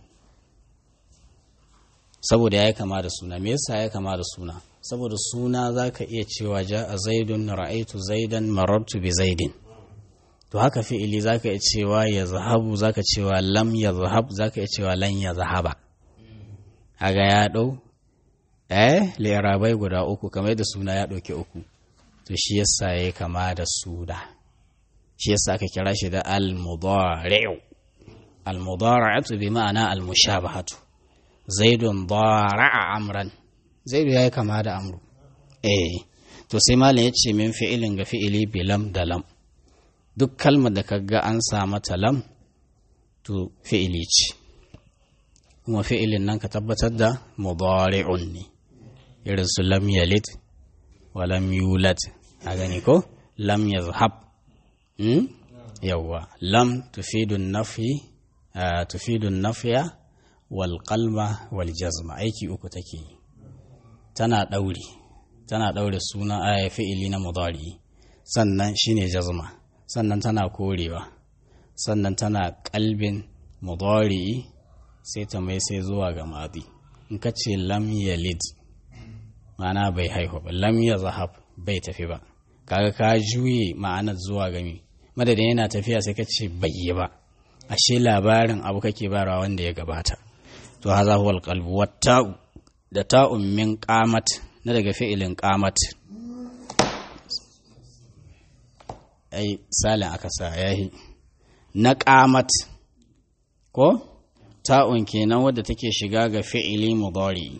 saboda yayi kama da suna me yasa yayi kama da suna saboda suna zaka iya cewa ja'a zaidun ra'aitu zaidan marartu bi zaidin to haka fi'ili zaka iya cewa yazhabu zaka cewa lam yazhab zaka iya cewa lan yazhaba haga ya dau eh lirabai guda uku kamar da suna ya dauke uku to shi yasa yayi kama da suna shi yasa aka kira shi da al-mudari'u al-mudari'atu bi ma'ana al-mushabahatu zaidun dara'a amran zaidu yayi kama da amru eh to sai malam ya ce min fi'ilin ga fi'ili bi lam da lam duk kalmar da kaga an sa mata lam to fi'ili ce kuma fi'ilin nan ka tabbatar da mudari'un ne irin su lam yalid wa lam yulad a gani ko lam yazhab hmm? yawwa lam tufidun nafi uh, tufidun nafiya wal qalba wal jazma aiki uku take yi tana daure tana daure suna aya fi'ili na mudari sannan shine jazma sannan tana korewa sannan tana kalbin mudari sai ta mai sai zuwa ga madi in ka ce lam yalid ma'ana bai haihu ba lam ya zahab bai tafi ba kaga ka juye ma'anar zuwa gami madadin yana tafiya sai ka ce bai yi ba ashe labarin abu kake barawa wanda ya gabata to haza huwa alqalbu watta'u da ta'un min qamat na daga fi'ilin qamat ai salin aka sa yahi na qamat ko ta'un kenan wadda take shiga ga fi'ili mudari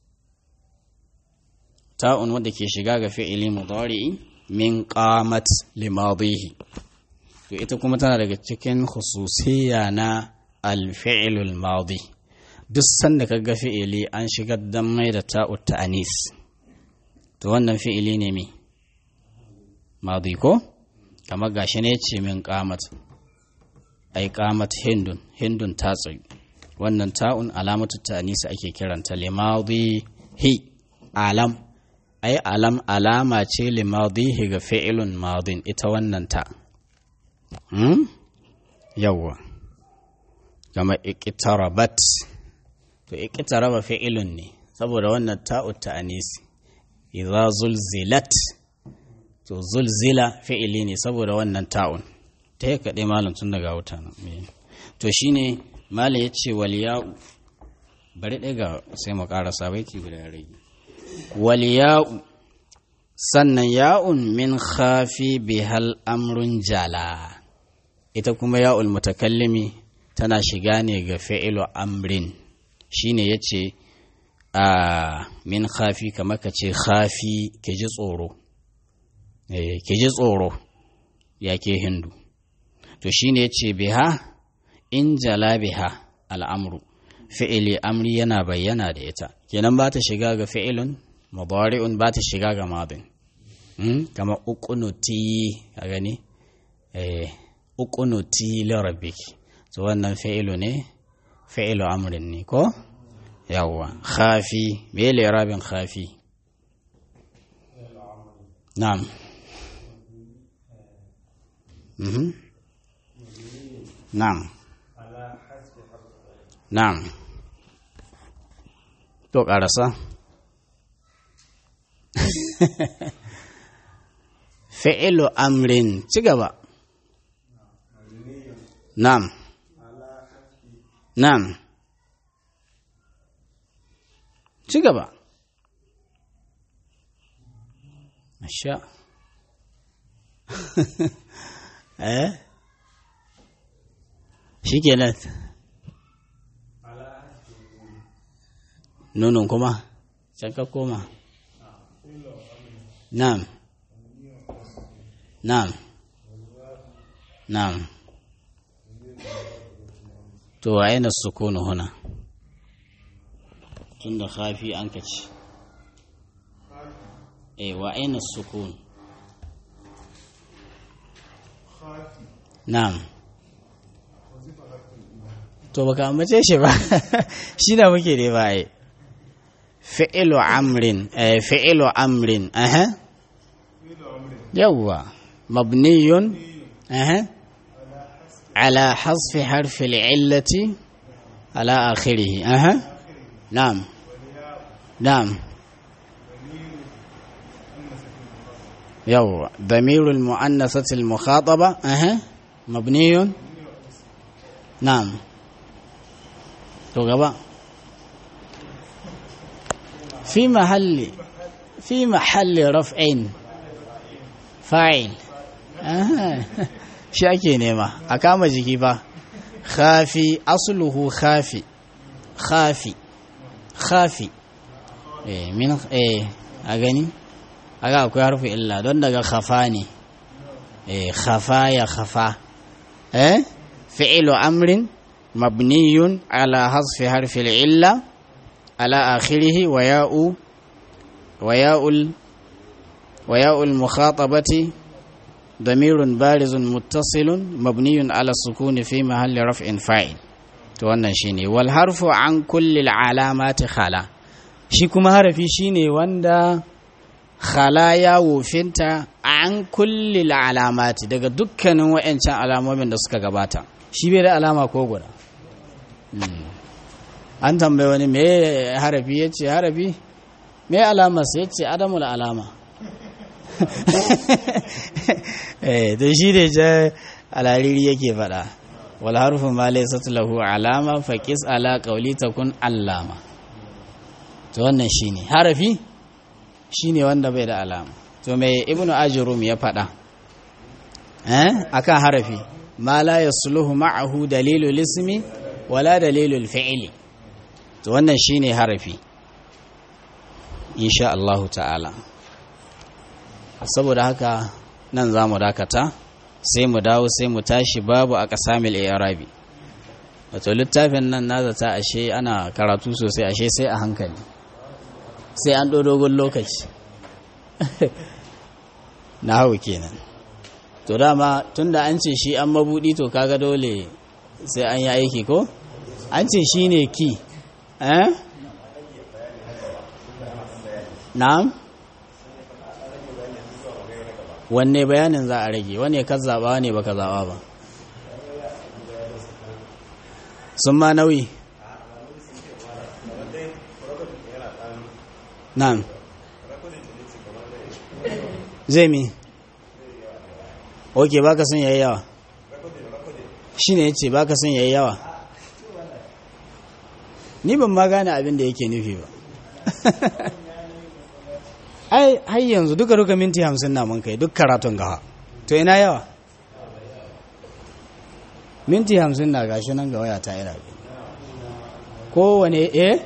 ta'un wadda ke shiga ga fi'ili mudari min qamat limadihi to ita kuma tana daga cikin khususiyya na alfi'ilul madi duk sanda ka ga fi'ili an shigar dan mai da ta'ut ta'anis to wannan fi'ili ne me madi ko kamar gashi ne ce min qamat ai qamat hindun hindun ta tsayu wannan ta'un alamatu ta'anis ake kiranta limadi hi alam ai alam alama ce limadihi ga fi'ilun madin ita wannan ta hmm? yawwa kama iqtarabat to iqtaraba fi'ilun ne saboda wannan ta'u ta'anisi idza zulzilat to zulzila fi'ili ne saboda wannan ta'un ta yi kaɗai malam tun daga wuta nan to shine malam ya ce wal ya'u bari ɗaya ga sai mu ƙarasa baiti guda rage wal ya'u sannan ya'un min khafi bihal amrun jala ita kuma ya'ul mutakallimi tana shiga ne ga fi'ilu amrin shine yace a min khafi kamar ka ce khafi ke ji tsoro eh ke ji tsoro ya ke hindu to shine yace biha in jala biha al'amru fi'ili amri yana bayyana da ita kenan ba ta shiga ga fi'ilun mudari'un ba ta shiga ga madin kama uqunuti a gani eh uqunuti li rabbik to wannan fi'ilu ne fi'ilu amrin ne ko yawwa khafi me le rabin khafi na'am mhm na'am na'am to karasa fi'ilu amrin ci gaba na'am na'am ci gaba masha eh shikenan nunun kuma can ka koma na'am na'am na'am to aina sukunu huna tunda khafi an kace eh wa aina sukun خاتي na'am وظيفة حرف الإله to baka ambace shi ba shi da muke ne ba ai fi'lu amrin eh fi'lu amrin aha فعل أمر yawwa mabniyun aha ala hasfi harfi al'illati ala akhirih aha na'am na'am yawwa ضمير المؤنثة المخاطبة أها مبني نعم تو غبا في محل في محل رفع فاعل أها shi ake nema a kama jiki ba khafi asluhu khafi khafi khafi eh min eh a gani aga akwai harfi illa don daga khafa ne eh khafa ya khafa eh fi'lu amrin mabniyun ala hasfi harfi illa ala akhirih wa ya'u wa ya'ul wa ya'ul mukhatabati ضمير بارز متصل مبني على السكون في محل رفع فاعل to wannan shine wal harfu an kulli alamati khala shi kuma harafi shine wanda khala ya wofinta an kulli alamati daga dukkanin wayancan alamomin da suka gabata shi bai da alama ko guda an tambaye wani me harafi yace harafi me alama sai yace adamul alama eh to shi ne ja alariri yake faɗa wal harfu ma laysa lahu alama fa qis ala qawli takun allama to wannan shine harafi shine wanda bai da alama to me ibnu ajrum ya faɗa eh akan harafi ma la yasluhu ma'ahu dalilul ismi wala dalilul fi'li to wannan shine harafi insha Allah ta'ala saboda haka nan za mu dakata sai mu dawo sai mu tashi babu a ƙasamil arabi wato littafin nan na zata ashe ana karatu sosai ashe sai a hankali sai an dogon lokaci na hau kenan to dama tunda an ce shi an mabudi to kaga dole sai an yi aiki ko an ce shi ne ki eh na'am wanne bayanin za a rage wanne ka zaɓa wanne baka zaɓa ba sun ma nauyi nan zai mi ok baka sun yayi yawa shi ne ya ce baka sun yayi yawa ni ban ma gane abin da yake nufi ba ai har yanzu duka duka minti hamsin na mun kai duk karatun gawa to ina yawa minti hamsin na gashi nan ga waya ta ira kowane eh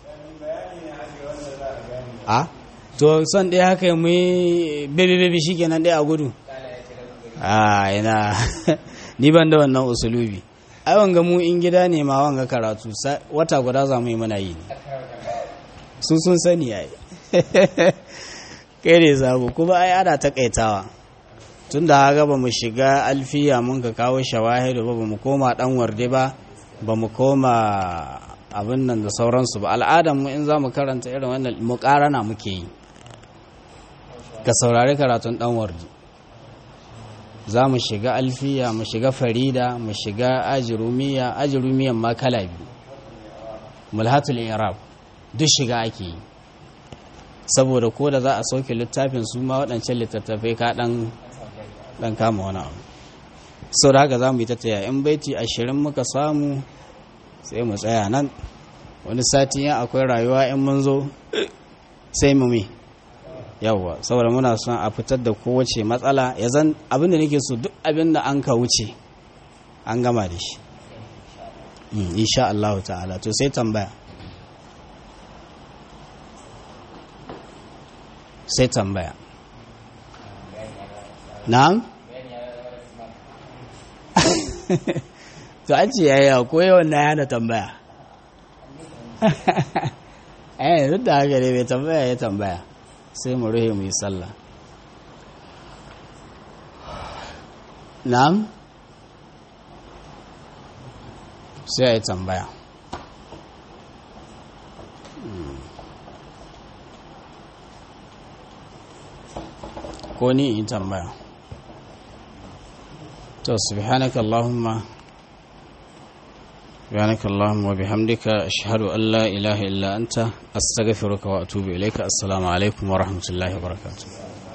a to son ɗaya haka mu yi bebe bebe shi kenan ɗaya a gudu a ina ni ban da wannan usulubi ai wanga mu in gida ne ma wanga karatu wata guda za mu yi muna yi su sun sani ai kai ne zabu kuma ai ana takaitawa tun da haka ba mu shiga alfiya mun ka kawo shawahidu ba ba mu koma dan warde ba ba mu koma abin nan da sauransu ba al'adar mu in za mu karanta irin wannan muƙarana muke yi ka saurari karatun dan warde za mu shiga alfiya mu shiga farida mu shiga ajirumiya ajirumiyan ma kala biyu mulhatul irab duk shiga ake yi saboda ko da za a sauke littafin su ma waɗancan littattafai ka ɗan kama wani abu sau da haka za mu yi tattaya in baiti ashirin muka samu sai mu tsaya nan wani sati yan akwai rayuwa in mun zo sai mu mi yawwa saboda muna son a fitar da kowace matsala ya zan abinda nake so duk abinda an ka wuce an gama da shi insha Allah ta'ala to sai tambaya sai tambaya na'am to an ce yaya ko yawan na yana tambaya eh duk da haka ne mai tambaya ya tambaya sai mu ruhe mu yi sallah na'am sai a yi tambaya ko ni in tambaya to subhanaka allahumma سبحانك اللهم وبحمدك أشهد أن لا إله إلا أنت أستغفرك وأتوب إليك السلام عليكم ورحمة الله وبركاته